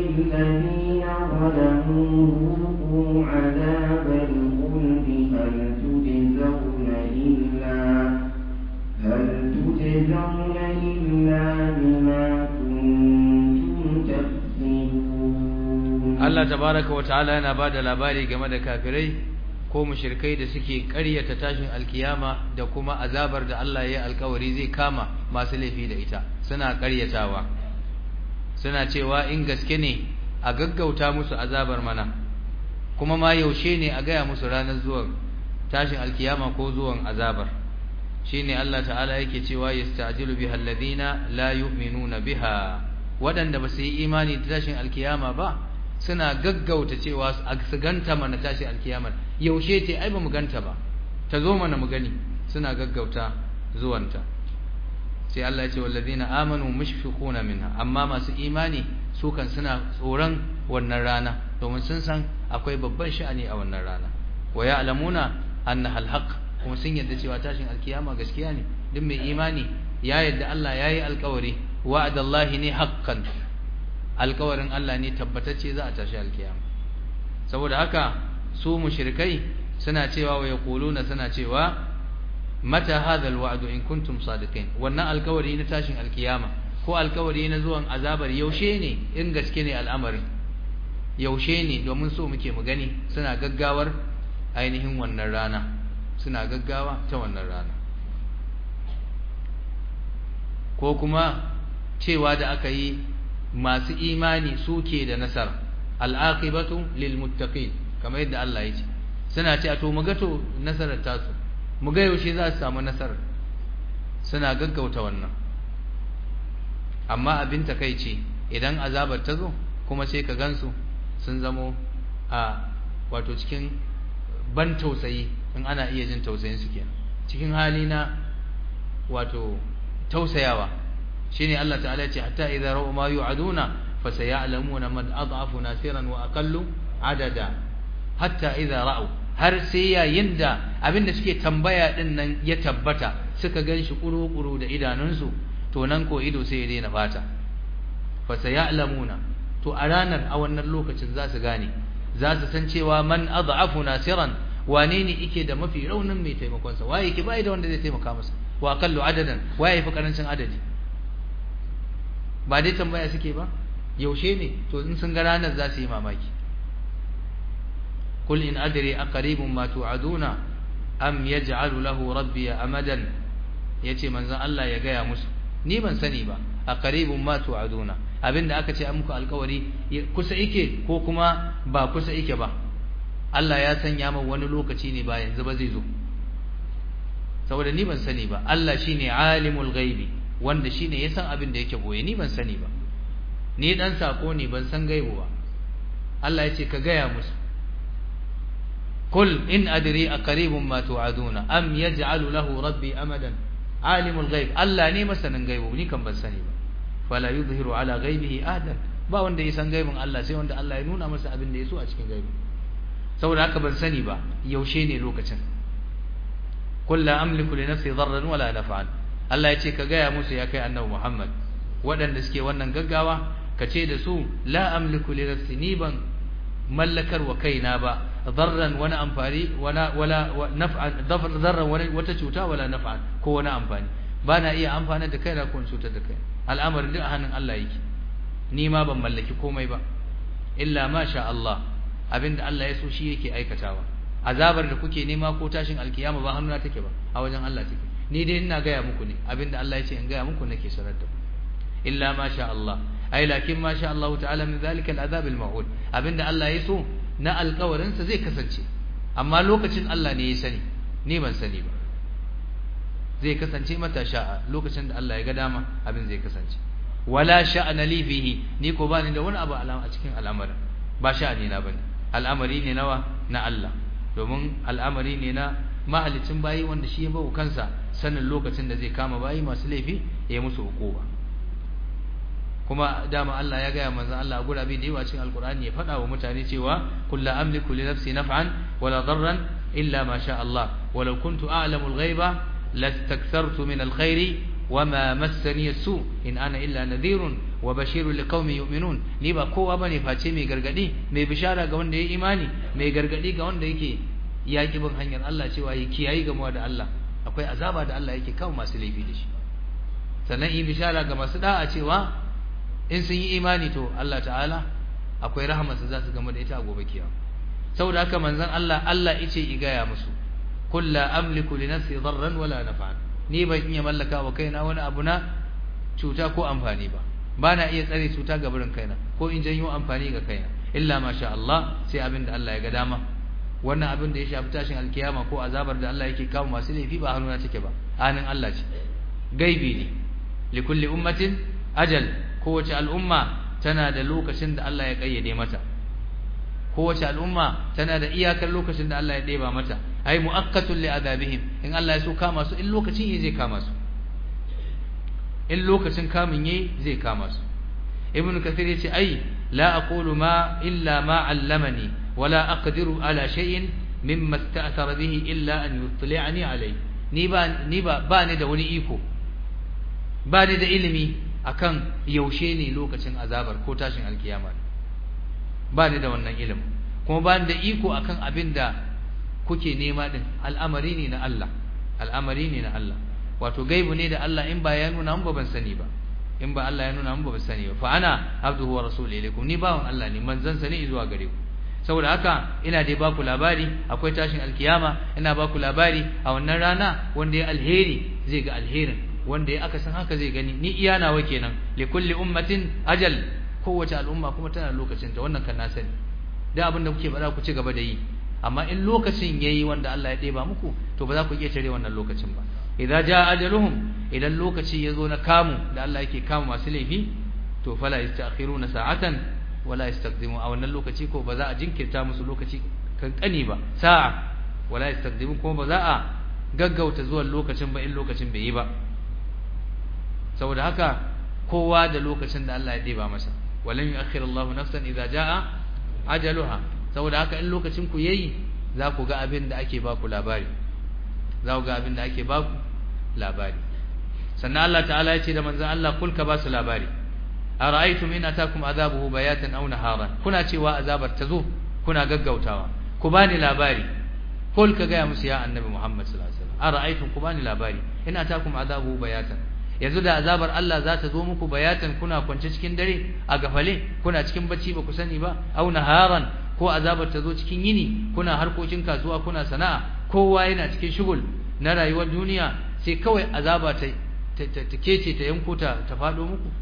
للذين ظلموا ذوقوا عذاب الخلد هل تجزون إلا هل تجزون إلا بما كنتم تكسبون Allah tabaraka wa ta'ala yana bada labari game da kafirai ko mushrikai da suke ƙaryata tashin alkiyama da kuma azabar da Allah ya yi alkawari zai kama masu laifi da ita suna ƙaryatawa suna cewa in gaske ne a gaggauta musu azabar mana kuma ma yaushe ne a gaya musu ranar zuwan tashin alkiyama ko zuwan azabar shine Allah ta'ala yake cewa yasta'jilu biha alladhina la yu'minuna biha waɗanda ba su yi imani da tashin alkiyama ba suna gaggauta cewa su ganta mana tashin alkiyamar yaushe ce ai ba mu ganta ba ta zo mana mu gani suna gaggauta zuwanta sai Allah ya ce wallazina amanu mushfiquna minha amma masu imani su kan suna tsoron wannan rana domin sun san akwai babban sha'ani a wannan rana wa ya'lamuna annaha alhaq kuma sun yadda cewa tashin alkiyama gaskiya ne duk mai imani ya yadda Allah yayi alkawari wa'adallahi ne haqqan alkawarin Allah ne tabbatacce za a tashi alkiyama saboda haka su mushrikai suna cewa wa yaquluna suna cewa mata hadha alwa'du in kuntum sadiqin wannan alkawari na tashin alkiyama ko alkawari na zuwan azabar yaushe ne in gaske ne al'amarin yaushe ne domin so muke mu gani suna gaggawar ainihin wannan rana suna gaggawa ta wannan rana ko kuma cewa da aka yi masu imani suke da nasara al'aqibatu lil muttaqin kamar yadda Allah ya ce suna ce a to mu ga to nasarar tasu mu ga yaushe za su samu nasarar suna gaggauta wannan amma abin takeici idan azabar ta zo kuma sai ka gansu sun zamo a wato cikin ban tausayi in ana iya jin tausayin su kenan cikin hali na wato tausayawa shine Allah ta'ala ya ce hatta idza ra'u ma yu'aduna fasayalamuna man adhafu nasiran wa aqallu adada hatta idza ra'u har sai yayin da abinda suke tambaya din nan ya tabbata suka ganshi kuru-kuru da idanunsu to nan ko ido sai ya daina fata fasayalamuna to a ranar a wannan lokacin za su gane za su san cewa man adhafu nasiran wane ne yake da mafi raunin mai taimakon sa waye yake bai da wanda zai taimaka masa wa aqallu adadan waye fi karancin adadi ba dai tambaya suke ba yaushe ne to in sun ga ranar za su yi mamaki kul in adri aqribun ma tu'aduna am yaj'alu lahu rabbi amadan yace manzon Allah ya gaya musu ni ban sani ba aqribun ma tu'aduna abinda aka ce an muku alkawari kusa yake ko kuma ba kusa yake ba Allah ya sanya min wani lokaci ne ba yanzu ba zai zo saboda ni ban sani ba Allah shine alimul ghaibi wanda shine ya san abin da yake boye ni ban sani ba ni dan sako ne ban san gaibu ba Allah ya ce ka gaya musu kul in adri aqribun ma tu'aduna am yaj'alu lahu rabbi amadan alimul ghaib Allah ne masanin gaibu ni kan ban sani ba fala yuzhiru ala ghaibihi ahadan ba wanda ya san gaibin Allah sai wanda Allah ya nuna masa abin da ya so a cikin gaibi saboda haka ban sani ba yaushe ne lokacin kul la amliku li nafsi darran wala naf'an Allah ya ce ka gaya musu ya kai annabi Muhammad waɗanda suke wannan gaggawa ka ce da su la amliku li nafsi ni ban mallakar wa kaina ba darran wani amfani wala wala naf'an darran wani wata cuta wala naf'an ko wani amfani ba na iya amfana da kaina ko cutar da kaina al'amarin duk a hannun Allah yake ni ma ban mallaki komai ba illa ma sha Allah abinda Allah ya so shi yake aikatawa azabar da kuke nema ko tashin alkiyama ba hannuna take ba a wajen Allah take ni dai ina gaya muku ne abinda Allah ya ce in gaya muku nake sanar da ku illa ma sha Allah ai lakin ma sha Allah ta'ala min zalika al'azab al-ma'ud abinda Allah ya so na alƙawarin sa zai kasance amma lokacin Allah ne ya sani ni ban sani ba zai kasance mata sha'a lokacin da Allah ya ga dama abin zai kasance wala sha'ana li fihi ni ko bani da wani abu alama a cikin al'amarin ba sha'ani na bane al'amari ne nawa na Allah domin al'amari ne na mahalicin bayi wanda shi ya bawa kansa sanin lokacin da zai kama bayi masu laifi ya musu hukuma kuma dama Allah ya gaya manzon Allah a gurabe da yawa cikin alkur'ani ya faɗa wa mutane cewa kullu amliku li nafsi naf'an wala darran illa ma sha Allah walau kuntu a'lamu al-ghaiba lastakthartu min al-khairi wama massani as-su in ana illa nadhirun wa bashirul liqaumin yu'minun ni ba kowa bane face mai gargadi mai bishara ga wanda ya imani mai gargadi ga wanda yake yaki bin hanyar Allah cewa yi kiyayi gamuwa da Allah akwai azaba da Allah yake kawo masu laifi da shi sannan yi bishara ga masu da'a cewa in sun yi imani to Allah ta'ala akwai rahamarsa za su gama da ita a gobe kiyama saboda haka manzon Allah Allah yace i gaya musu kullu amliku li nafsi darran wala naf'an ni ban iya mallaka wa kaina wani abu na cuta ko amfani ba bana iya tsare cuta ga burin kaina ko in janyo amfani ga kaina illa masha Allah sai abin da Allah ya ga dama wannan abin da ya shafi tashin alkiyama ko azabar da Allah yake kawo masu laifi ba hannuna take ba hannun Allah ce gaibi ne likulli ummatin ajal kowace al'umma tana da lokacin da Allah ya kayyade mata kowace al'umma tana da iyakar lokacin da Allah ya ɗeba mata ai mu'akkatun li adabihim in Allah ya so kama su in lokacin yi zai kama su in lokacin kamun yi zai kama su ibn kathir yace ai la aqulu ma illa ma 'allamani wala aqdiru ala shay'in mimma ista'thara bihi illa an yutli'ani alayhi ni ba ni ba ba ni da wani iko ba ni da ilimi akan yaushe ne lokacin azabar ko tashin alkiyama ba ni da wannan ilimin kuma ba ni da iko akan abin da kuke nema din al'amari ne na Allah al'amari ne na Allah wato gaibu ne da Allah in ba ya nuna mun ba ban sani ba in ba Allah ya nuna mun ba ban sani ba fa ana abduhu wa rasuluhu ilaykum ni bawon Allah ne manzon sa ne zuwa gare ku saboda haka ina dai baku labari akwai tashin alkiyama ina baku labari a wannan rana wanda ya alheri zai ga alherin wanda ya aka san haka zai gani ni iya nawa kenan li kulli ummatin ajal kowace al'umma kuma tana lokacin ta wannan kan na sani da abin da kuke faɗa ku ci gaba da yi amma in lokacin yayi wanda Allah ya ɗeba muku to ba za ku iya tare wannan lokacin ba idza jaa ajaluhum idan lokaci yazo na kamu da Allah yake kama masu laifi to fala yastakhiruna sa'atan wala yastaqdimu a wannan lokaci ko ba za a jinkirta musu lokaci kankani ba sa'a wala yastaqdimu kuma ba za a gaggauta zuwan lokacin ba in lokacin bai yi ba saboda haka kowa da lokacin da Allah ya ɗeba masa walan yu'akhkhir Allahu nafsan idza jaa ajaluha saboda haka in lokacin ku yayi za ku ga abin da ake ba ku labari za ku ga abin da ake ba ku labari sannan Allah ta'ala ya ce da manzon Allah kul ka ba su labari ara'aytum in atakum azabuhu bayatan aw naharan kuna cewa azabar ta zo kuna gaggautawa ku bani labari kul ka ga musu ya annabi Muhammad sallallahu alaihi wasallam ara'aytum ku bani labari in atakum azabuhu bayatan yanzu da azabar Allah za ta zo muku bayatan kuna kwance cikin dare a gafale kuna cikin bacci ba ku sani ba aw naharan ko azabar ta zo cikin yini kuna harkokin kasuwa kuna sana'a kowa yana cikin shugul na rayuwar duniya sai kawai azaba ta ta kece ta yanko ta ta fado muku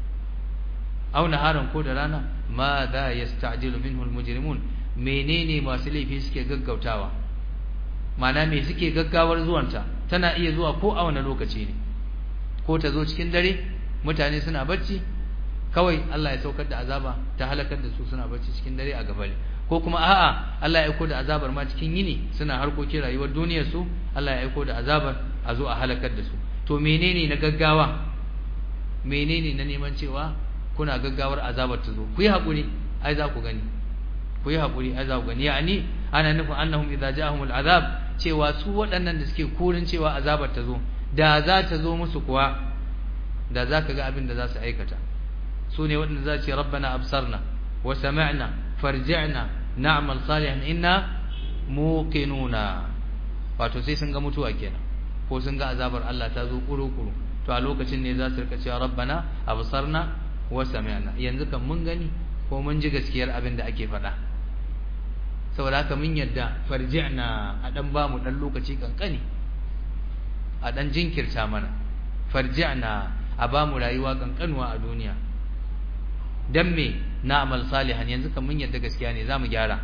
aw naharan ko da rana ma za yasta'jilu minhu almujrimun menene masu laifi suke gaggautawa mana me suke gaggawar zuwanta tana iya zuwa ko a wani lokaci ne ko ta zo cikin dare mutane suna bacci kawai Allah ya saukar da azaba ta halakar da su suna bacci cikin dare a gabale ko kuma a'a Allah ya aiko da azabar ma cikin yini suna harkokin rayuwar duniyar su Allah ya aiko da azabar a zo a halakar da su to menene na gaggawa menene na neman cewa kuna gaggawar azabar ta zo ku yi hakuri ai za ku gani ku yi hakuri ai za ku gani yani ana nufin annahum idza ja'ahumul azab cewa su waɗannan da suke kurin cewa azabar ta zo da za ta zo musu kuwa da za ka ga abin da za su aikata su ne waɗanda za ce rabbana absarna wa sami'na farji'na na'mal salihan inna muqinuna wato sai sun ga mutuwa kenan ko sun ga azabar Allah ta zo kuru-kuru to a lokacin ne za su rika cewa rabbana absarna wa sami'na yanzu kan mun gani ko mun ji gaskiyar abin da ake faɗa saboda haka mun yadda farji'na a dan ba mu dan lokaci kankani a dan jinkirta mana farji'na a ba mu rayuwa kankanuwa a duniya dan me na'mal salihan yanzu kan mun yadda gaskiya ne zamu gyara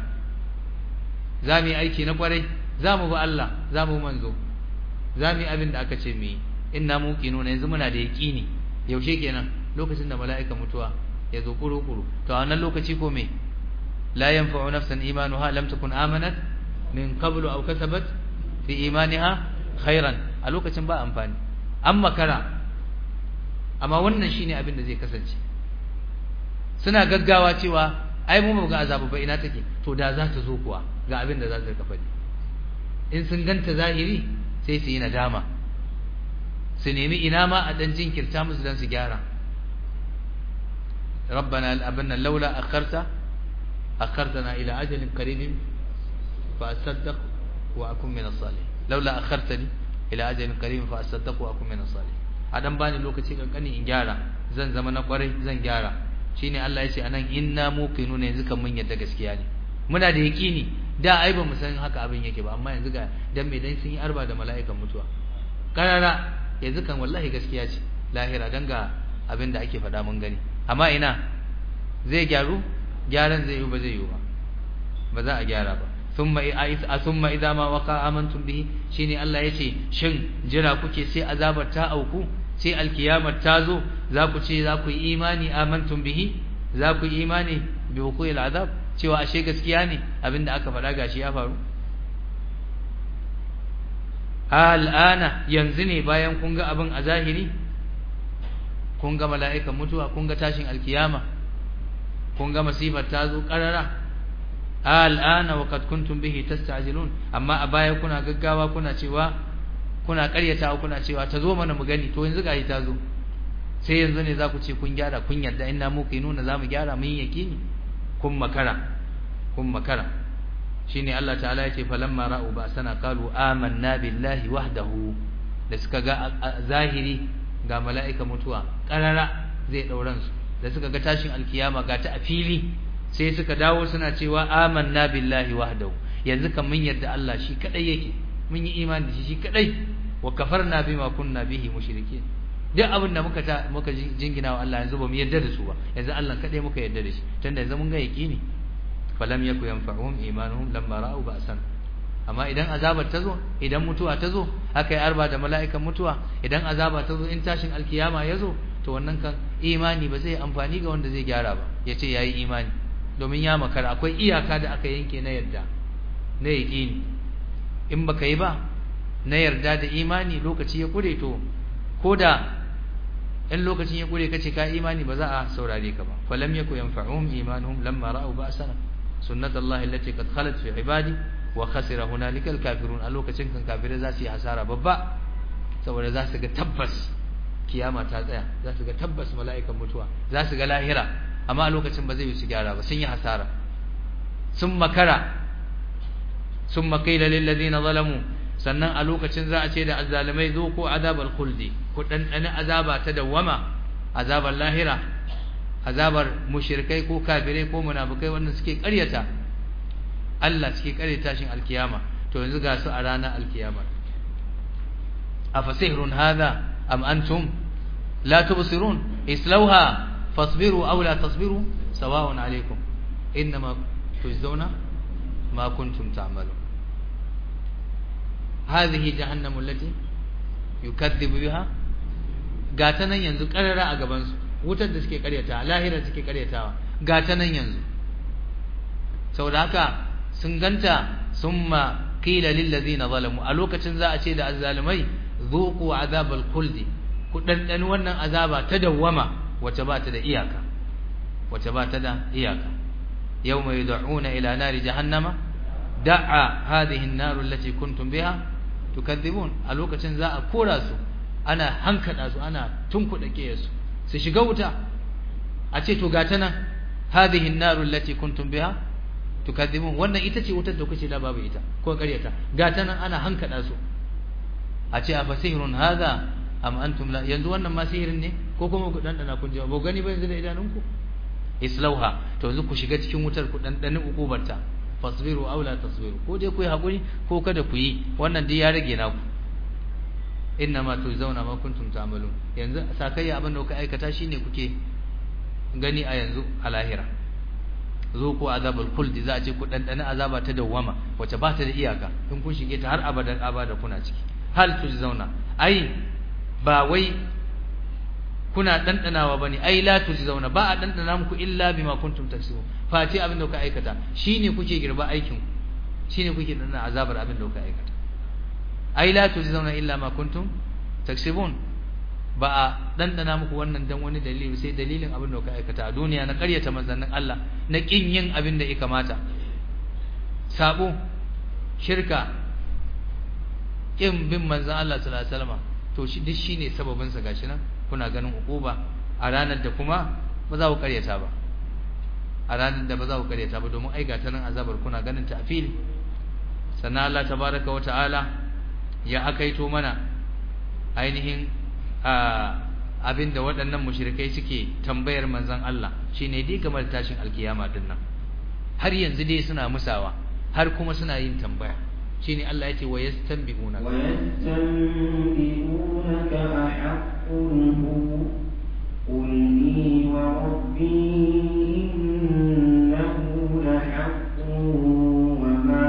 zamu yi aiki na kwarai zamu bi Allah zamu manzo zamu yi abin da aka ce mu yi inna muqinuna yanzu muna da yaqini yaushe kenan lokacin da mala'ika mutuwa ya zo kuru-kuru to a wannan lokaci ko me la yanfa'u nafsan imanuha lam takun amanat min qablu aw kasabat fi imaniha khairan a lokacin ba amfani an makara amma wannan shine abin da zai kasance suna gaggawa cewa ai mu ga azabu ba ina take to da za ta zo kuwa ga abin da za ta kafa in sun ganta zahiri sai su yi nadama su nemi ina ma a dan jinkirta musu dan su gyara rabbana abanna laula akharta akhartana ila ajalin qaribin fa asaddaq wa akun min as-salihin laula akhartani ila ajalin qaribin fa asaddaq wa akun min as-salihin adan bani lokaci kankani in gyara zan zama na kwarai zan gyara shine Allah ya ce anan inna muqinuna yanzu kan mun yadda gaskiya ne muna da yaqini da ai ba mu san haka abin yake ba amma yanzu ga dan me dan sun yi arba da mala'ikan mutuwa karara yanzu kan wallahi gaskiya ce lahira dan ga abin da ake faɗa mun gani amma ina zai gyaru gyaran zai yi ba zai yi ba ba za a gyara ba thumma thumma idza ma waqa amantum bihi shine Allah yace shin jira kuke sai azabar ta auku sai alkiyamar ta zo za ku ce za ku yi imani amantum bihi za ku yi imani bi wuqu'il azab cewa ashe gaskiya ne abinda aka faɗa gashi ya faru al'ana yanzu ne bayan kun ga abin a zahiri kun ga mala'ikan mutuwa kun ga tashin alkiyama kun ga masifar ta zo ƙarara al'ana wa kad kuntum bihi tasta'jilun amma a baya kuna gaggawa kuna cewa kuna ƙaryatawa kuna cewa ta zo mana mu gani to yanzu gashi ta zo sai yanzu ne za ku ce kun gyara kun yarda inna muqinuna za mu gyara mun yakini kun makara kun makara shine Allah ta'ala yace falamma ra'u ba sana qalu amanna billahi wahdahu da suka ga zahiri ga mala'ika mutuwa karara zai dauran su da suka ga tashin alkiyama ga ta a fili sai suka dawo suna cewa amanna billahi wahdahu yanzu kan mun yarda Allah shi kadai yake mun yi imani da shi shi kadai wa kafarna bima kunna bihi mushrikeen duk abin da muka ta muka jingina wa Allah yanzu ba mu yarda da su ba yanzu Allah kadai muka yarda da shi tunda yanzu mun ga yaqini falam yaku yanfa'uhum imanuhum lamma ra'u ba'san amma idan azabar ta zo idan mutuwa ta zo aka yi arba da mala'ikan mutuwa idan azaba ta zo in tashin alkiyama ya zo to wannan kan imani ba zai amfani ga wanda zai gyara ba ya ce ya yi imani domin ya makara akwai iyaka da aka yanke na yarda na yaƙini in baka yi ba na yarda da imani lokaci ya kure to ko da in lokacin ya kure kace ka imani ba za a saurare ka ba falam yaku yanfa'uhum imanuhum lamma ra'u ba'sana sunnatullahi allati qad khalat fi ibadi wa khasira hunalika alkafirun a lokacin kan kafirai za su yi hasara babba saboda za su ga tabbas kiyama ta tsaya za su ga tabbas mala'ikan mutuwa za su ga lahira amma a lokacin ba zai yi su gyara ba sun yi hasara sun makara sun makaila lil ladina zalamu sannan a lokacin za a ce da azzalimai zo ko azabal khuldi ku dandane azaba ta dawwama azabar lahira azabar mushrikai ko kafirai ko munafikai wanda suke ƙaryata Allah suke ƙaryata shin alkiyama to yanzu ga su a ranar alkiyama afasihrun hadha am antum la tubsirun islauha fasbiru aw la tasbiru sawa'un alaykum inma tujzauna ma kuntum ta'malun hadhihi jahannam allati yukaththibu biha gata nan yanzu karara a gaban su wutar da suke karyata lahira suke karyatawa gata nan yanzu saboda haka sun ganta summa qila lil ladina zalamu a lokacin za a ce da azzalimai zuqu azabal khuldi ku dandani wannan azaba ta dawwama wace ba ta da iyaka wace ba ta da iyaka yawma yud'una ila nari jahannama da'a hadhihi an-nar allati kuntum biha tukadhibun a lokacin za a kora su ana hankada su ana tunkuda su su shiga wuta a ce to gata nan hadhihi an-nar allati kuntum biha tukadhibun wannan ita ce wutar da kuke da babu ita ko ƙaryata gata nan ana hankada su a ce a fasihirun hadha am antum la yanzu wannan ma sihirin ne ko kuma ku dandana kun ji ba gani ba yanzu da idanunku islauha to yanzu ku shiga cikin wutar ku dandani ukubarta fasbiru aw la tasbiru ko dai ku yi hakuri ko kada ku yi wannan dai ya rage naku inna ma tuzawna ma kuntum ta'malun yanzu sakayya abin da kuka aikata shine kuke gani a yanzu a lahira zo ku azabul khuld za a ce ku dandana azaba ta dawwama wace ba ta da iyaka in kun shige ta har abadan abada kuna ciki hal tujzauna ai ba wai kuna dandanawa bane ai la tujzauna ba a dandana muku illa bima kuntum taksibun face abin da kuka aikata shine kuke girba aikin shine kuke dandana azabar abin da kuka aikata ai la tujzauna illa ma kuntum taksibun ba a dandana muku wannan dan wani dalili sai dalilin abin da kuka aikata a duniya na ƙaryata manzannin Allah na kin yin abin da ya kamata sabo shirka kin bin manzon Allah sallallahu alaihi wasallam to shi duk shine sababin sa gashi nan kuna ganin ukuba a ranar da kuma ba za ku karyata ba a ranar da ba za ku karyata ba domin ai ta nan azabar kuna ganin ta a fili sannan Allah tabaraka wa ta'ala ya akaito mana ainihin abinda waɗannan mushrikai suke tambayar manzon Allah shine dai game da tashin alkiyama din nan har yanzu dai suna musawa har kuma suna yin tambaya shine Allah yace wa yastanbi'una wa yastanbi'unaka ahaqqun hu qul li wa rabbi innahu lahaqqun wa ma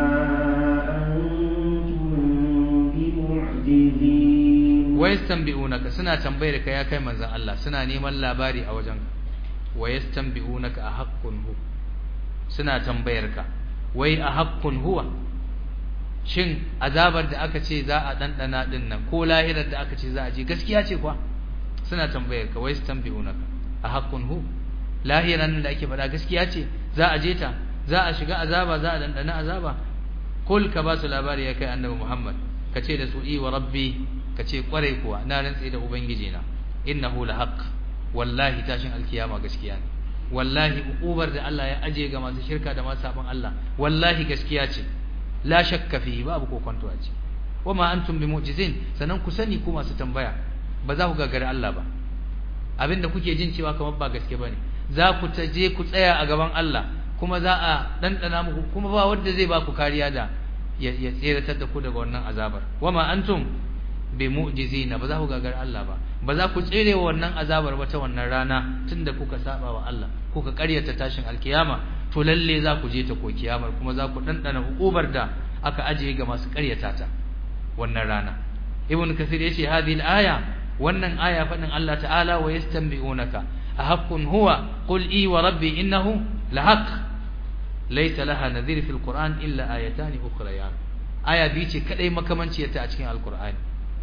antum bimu'jizin wa yastanbi'unaka suna tambayar ka ya kai manzon Allah suna neman labari a wajenka wa yastanbi'unaka ahaqqun hu suna tambayar ka wai ahaqqun huwa shin azabar da aka ce za a dandana din nan ko lahirar da aka ce za a je gaskiya ce kwa suna tambayar ka wai yastanbi'unaka ahaqqun hu lahiran da ake faɗa gaskiya ce za a je ta za a shiga azaba za a dandana azaba kul ka ba su labari ya kai annabi Muhammad ka ce da su i wa rabbi ka ce kwarai kuwa na rantse da ubangiji na innahu lahaq wallahi tashin alkiyama gaskiya ne wallahi uqubar da Allah ya aje ga masu shirka da masu sabon Allah wallahi gaskiya ce la shakka fihi babu kokonto a ce wama antum bimu'jizin sanan ku sani ku masu tambaya ba za ku gagari Allah ba abinda kuke jin cewa kamar ba gaske bane za ku ta je ku tsaya a gaban Allah kuma za a dandana muku kuma ba wanda zai ba ku kariya da ya tseratar da ku daga wannan azabar wama antum bi mu'jizina ba za ku gagar Allah ba ba za ku tsere wa wannan azabar ba ta wannan rana tunda kuka saba wa Allah kuka ƙaryata tashin alkiyama to lalle za ku je ta ko kiyamar kuma za ku dandana hukubar da aka ajiye ga masu ƙaryata ta wannan rana ibn kathir yace hadhihi al-aya wannan aya fadin Allah ta'ala wa yastanbi'unaka ahaqqun huwa qul i wa rabbi innahu lahaq laysa laha nadhir fil qur'an illa ayatan ukhrayan aya bi ce kadai makamanciyarta a cikin alqur'ani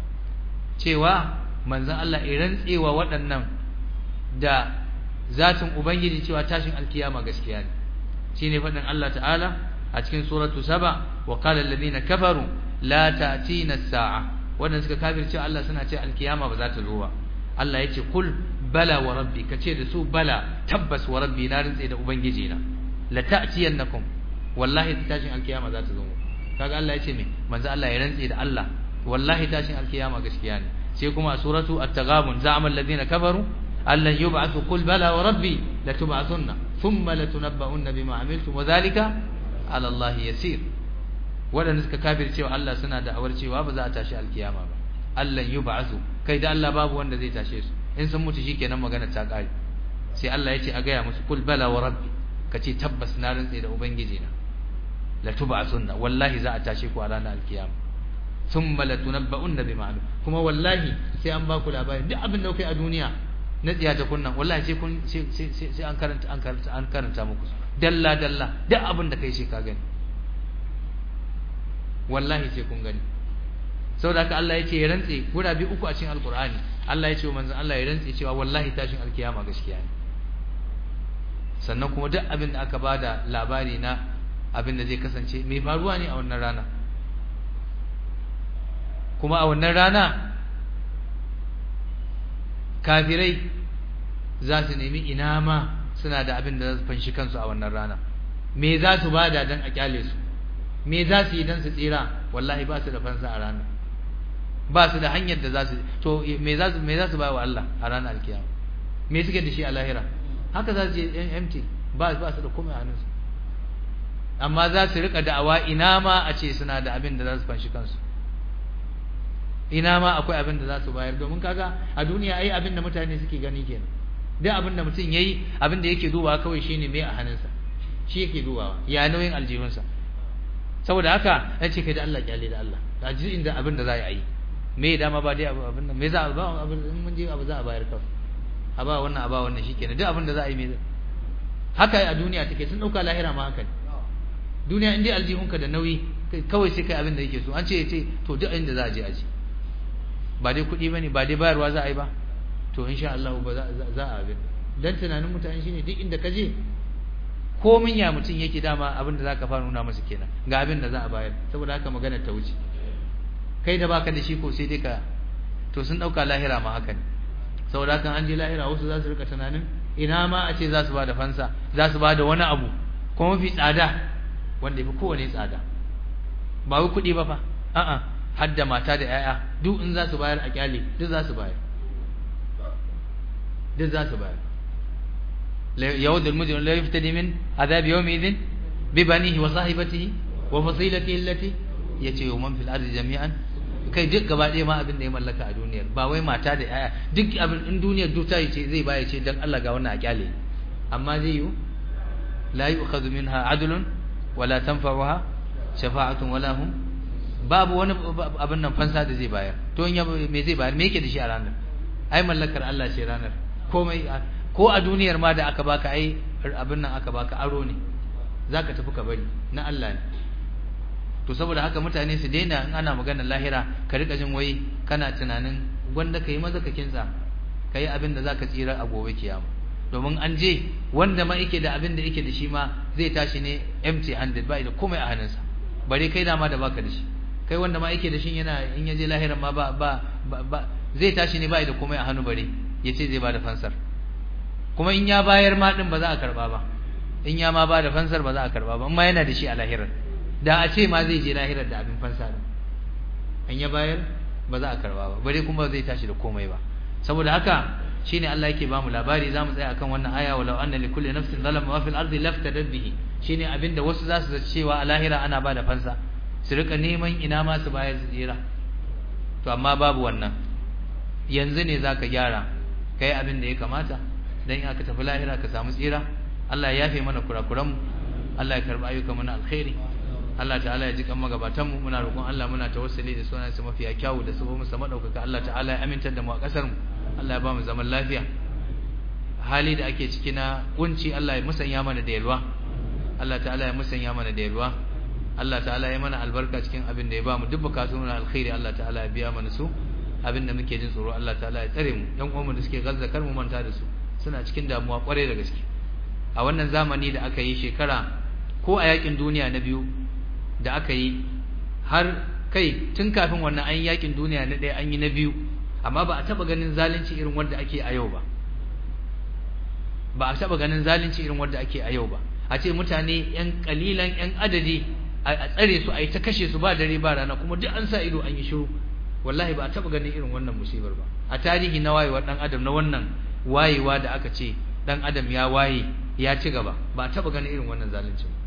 cewa manzon Allah ya rantsewa waɗannan da zatin ubangiji cewa tashin alkiyama gaskiya ne shine faɗin Allah ta'ala a cikin suratu saba wa qala alladhina kafaru la ta'tina as-sa'a wannan suka kafirce Allah suna ce alkiyama ba za ta zo ba Allah yace kul bala wa rabbi kace da su bala tabbas wa rabbi na rantse da ubangiji na la ta'tiyannakum wallahi tashin alkiyama za ta zo kaga Allah yace me manzo Allah ya rantse da Allah wallahi tashin alkiyama gaskiya ne sai kuma a suratu at-taghabun za'ama alladhina kafaru allan yub'athu qul bala wa rabbi latub'athunna thumma latunabba'unna bima amiltum wa dhalika 'ala Allah yasir wadanda suka kafir cewa Allah suna da awar cewa ba za a tashi alkiyama ba allan yub'athu kai da Allah babu wanda zai tashe su in sun mutu shikenan magana ta kare sai Allah ya ce a gaya musu qul bala wa rabbi kace tabbas na rantse da ubangiji na latub'athunna wallahi za a tashe ku a ranar alkiyama thumma latunabba'unna bima amiltum kuma wallahi sai an ba ku labari duk abin da kai a duniya na tsiya ta kunnan wallahi sai kun sai an karanta an karanta an karanta muku dalla dalla duk abin da kai sai ka gani wallahi sai kun gani saboda haka Allah yake ya rantse gura bi uku a cikin alqur'ani Allah ya ce manzon Allah ya rantse cewa wallahi tashin alkiyama gaskiya ne sannan kuma duk abin da aka bada labari na abin da zai kasance mai faruwa ne a wannan rana kuma a wannan rana kafirai za su nemi ina ma suna da abin da za su fanshi kansu a wannan rana me za su bada dan a kyale su me za su yi dan su tsira wallahi ba su da fansa a rana ba su da hanyar da za su to me za su me za su ba wa Allah a ranar alkiyama me suke da shi a lahira haka za su je empty ba ba su da komai a hannunsu amma za su rika da'awa ina ma a ce suna da abin da za su fanshi kansu ina ma akwai abin da za su bayar domin kaga a duniya ai abin da mutane suke gani kenan duk abin da mutum yayi abin da yake dubawa kawai shine me a hannunsa shi yake dubawa ya nauyin aljihunsa saboda haka nace kai da Allah kyale da Allah da ji inda abin da za a yi me dama ba dai abin nan me za a ba abin in mun je abu za a bayar kawai a ba wannan a ba wannan shikenan duk abin da za a yi me haka a duniya take sun dauka lahira ma haka ne duniya in dai aljihunka da nauyi kawai sai kai abin da yake so an ce ya ce to duk inda za a je a je ba dai kuɗi bane ba dai bayarwa za a yi ba to insha Allah ba za a abin dan tunanin mutane shine duk inda ka je komin ya mutum yake dama abin da zaka fara nuna masa kenan ga abin da za a bayar saboda haka magana ta wuce kai da baka da shi ko sai dai ka to sun dauka lahira ma haka ne saboda haka an je lahira wasu za su rika tunanin ina ma a ce za su ba da fansa za su ba da wani abu kuma mafi tsada wanda yafi kowane tsada ba wai kuɗi ba fa a'a har da mata da 'ya'ya duk in za su bayar a kyale duk za su bayar duk za su bayar يود المجرم لا يفتدي من عذاب يومئذ ببنيه وصاحبته وفصيلته التي yace man fil ardi jami'an kai duk gaba ɗaya ma abin da ya mallaka a duniyar ba wai mata da yaya duk abin in duniyar duk ta ce zai baya ce dan Allah ga wannan a kyale amma zai yi la yu'khadhu minha adlun wala tanfa'uha shafa'atun wala hum babu wani abin nan fansa da zai bayar to in me zai bayar me yake da shi a ranar ai mallakar Allah ce ranar komai ko a duniyar ma da aka baka ai abin nan aka baka aro ne zaka tafi ka bari na Allah ne to saboda haka mutane su daina in ana maganar lahira ka rika jin wai kana tunanin gwanda kai maza ka kinsa kai abin da zaka tsira a gobe kiyama domin an je wanda ma yake da abin da yake da shi ma zai tashi ne empty handed ba da komai a hannunsa bare kai dama da baka da shi kai wanda ma yake da shi yana in ya je lahira ma ba ba ba zai tashi ne ba da komai a hannu bare yace zai ba da fansar kuma in ya bayar ma din ba za a karba ba in ya ma ba da fansar ba za a karba ba amma yana da shi a lahirar da a ce ma zai je lahirar da abin fansa din in ya bayar ba za a karba ba bare kuma zai tashi da komai ba saboda haka shine Allah yake bamu labari zamu tsaya akan wannan aya walau anna likulli nafsin zalama ma fil ardi laftadat bihi shine abinda wasu za su cewa a lahira ana ba da fansa su rika neman ina ma su bayar su tsira to amma babu wannan yanzu ne zaka gyara kai abin da ya kamata dan aka tafi lahira ka samu tsira Allah ya yafe mana kurakuranmu Allah ya karbi ayyukan mu na alkhairi Allah ta'ala ya ji kan magabatan mu muna roƙon Allah muna tawassuli da sunan sa mafiya kyawu da sabon sa madaukaka Allah ta'ala ya amintar da mu a kasar mu Allah ya ba mu zaman lafiya hali da ake ciki na kunci Allah ya musanya mana da yalwa Allah ta'ala ya musanya mana da yalwa Allah ta'ala ya mana albarka cikin abin da ya ba mu duk bukatun na alkhairi Allah ta'ala ya biya mana su abin da muke jin tsoro Allah ta'ala ya tsare mu yan uwanmu da suke gazza kar mu manta da su suna cikin damuwa kwarai da gaske a wannan zamani da aka yi shekara ko a yakin duniya na biyu da aka yi har kai tun kafin wannan an yakin duniya na ɗaya an yi na biyu amma ba a taɓa ganin zalunci irin wanda ake a yau ba ba a taɓa ganin zalunci irin wanda ake a yau ba a ce mutane yan kalilan yan adadi a tsare su a yi ta kashe su ba dare ba rana kuma duk an sa ido an yi shiru wallahi ba a taɓa ganin irin wannan musibar ba a tarihi na wayewar ɗan adam na wannan wayewa da aka ce ɗan adam ya waye ya ci gaba ba a taɓa ganin irin wannan zalunci ba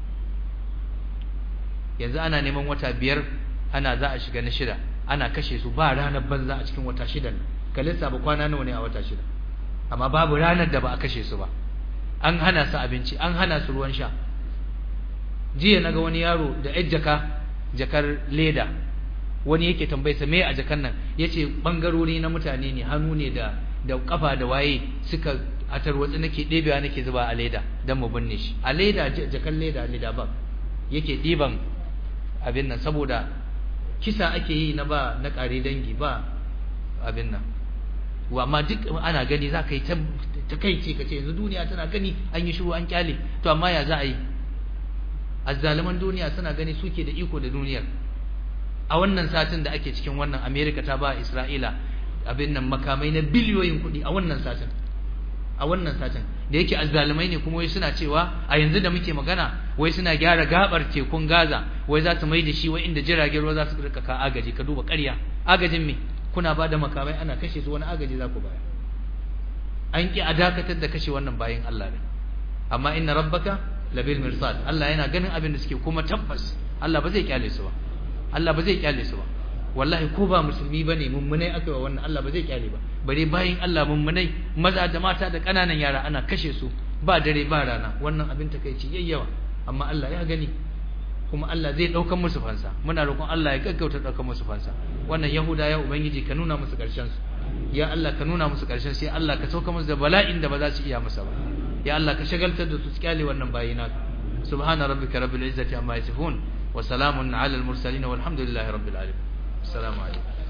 yanzu ana neman wata biyar ana za a shiga na shida ana kashe su ba ranar banza a cikin wata shidan ka lissafa kwana nawa ne a wata shida amma babu ranar da ba a kashe su ba an hana su abinci an hana su ruwan sha jiya naga wani yaro da yar jaka jakar leda wani yake tambaye sa me a jakan nan yace bangarori na mutane ne hannu ne da da kafa da waye suka a tarwatsi nake ɗebewa nake zuba a leda dan mu binne shi a leda jakan leda leda ba yake ɗiban abin nan saboda kisa ake yi na ba na ƙare dangi ba abin nan amma duk ana gani za ka yi ta kai ce ka ce yanzu duniya tana gani an yi shiru an kyale to amma ya za a yi azzaliman duniya suna gani suke da iko da duniyar a wannan satin da ake cikin wannan america ta ba isra'ila abin nan makamai na biliyoyin kuɗi a wannan satin a wannan satin da yake azzalimai ne kuma wai suna cewa a yanzu da muke magana wai suna gyara gabar tekun Gaza wai za su mai da shi wai inda jiragen ruwa za su rika ka agaji ka duba ƙarya agajin me kuna ba da makamai ana kashe su wani agaji za ku baya an ki a dakatar da kashe wannan bayin Allah ne amma inna rabbaka labil mirsad Allah yana ganin abin da suke kuma tabbas Allah ba zai kyale su ba Allah ba zai kyale su ba wallahi ko ba musulmi bane mummunai aka yi wannan Allah ba zai kyale ba bare bayin Allah mummunai maza da mata da kananan yara ana kashe su ba dare ba rana wannan abin takeici yayyawa amma Allah ya gani kuma Allah zai daukan musu fansa muna roƙon Allah ya gaggauta daukan musu fansa wannan yahuda ya ubangiji ka nuna musu karshen su ya Allah ka nuna musu karshen sai Allah ka sauka musu da bala'in da ba za su iya masa ba ya Allah ka shagaltar da su su kyale wannan bayina subhana rabbika rabbil izzati amma yasifun wa salamun ala al mursalin walhamdulillahi rabbil alamin assalamu alaikum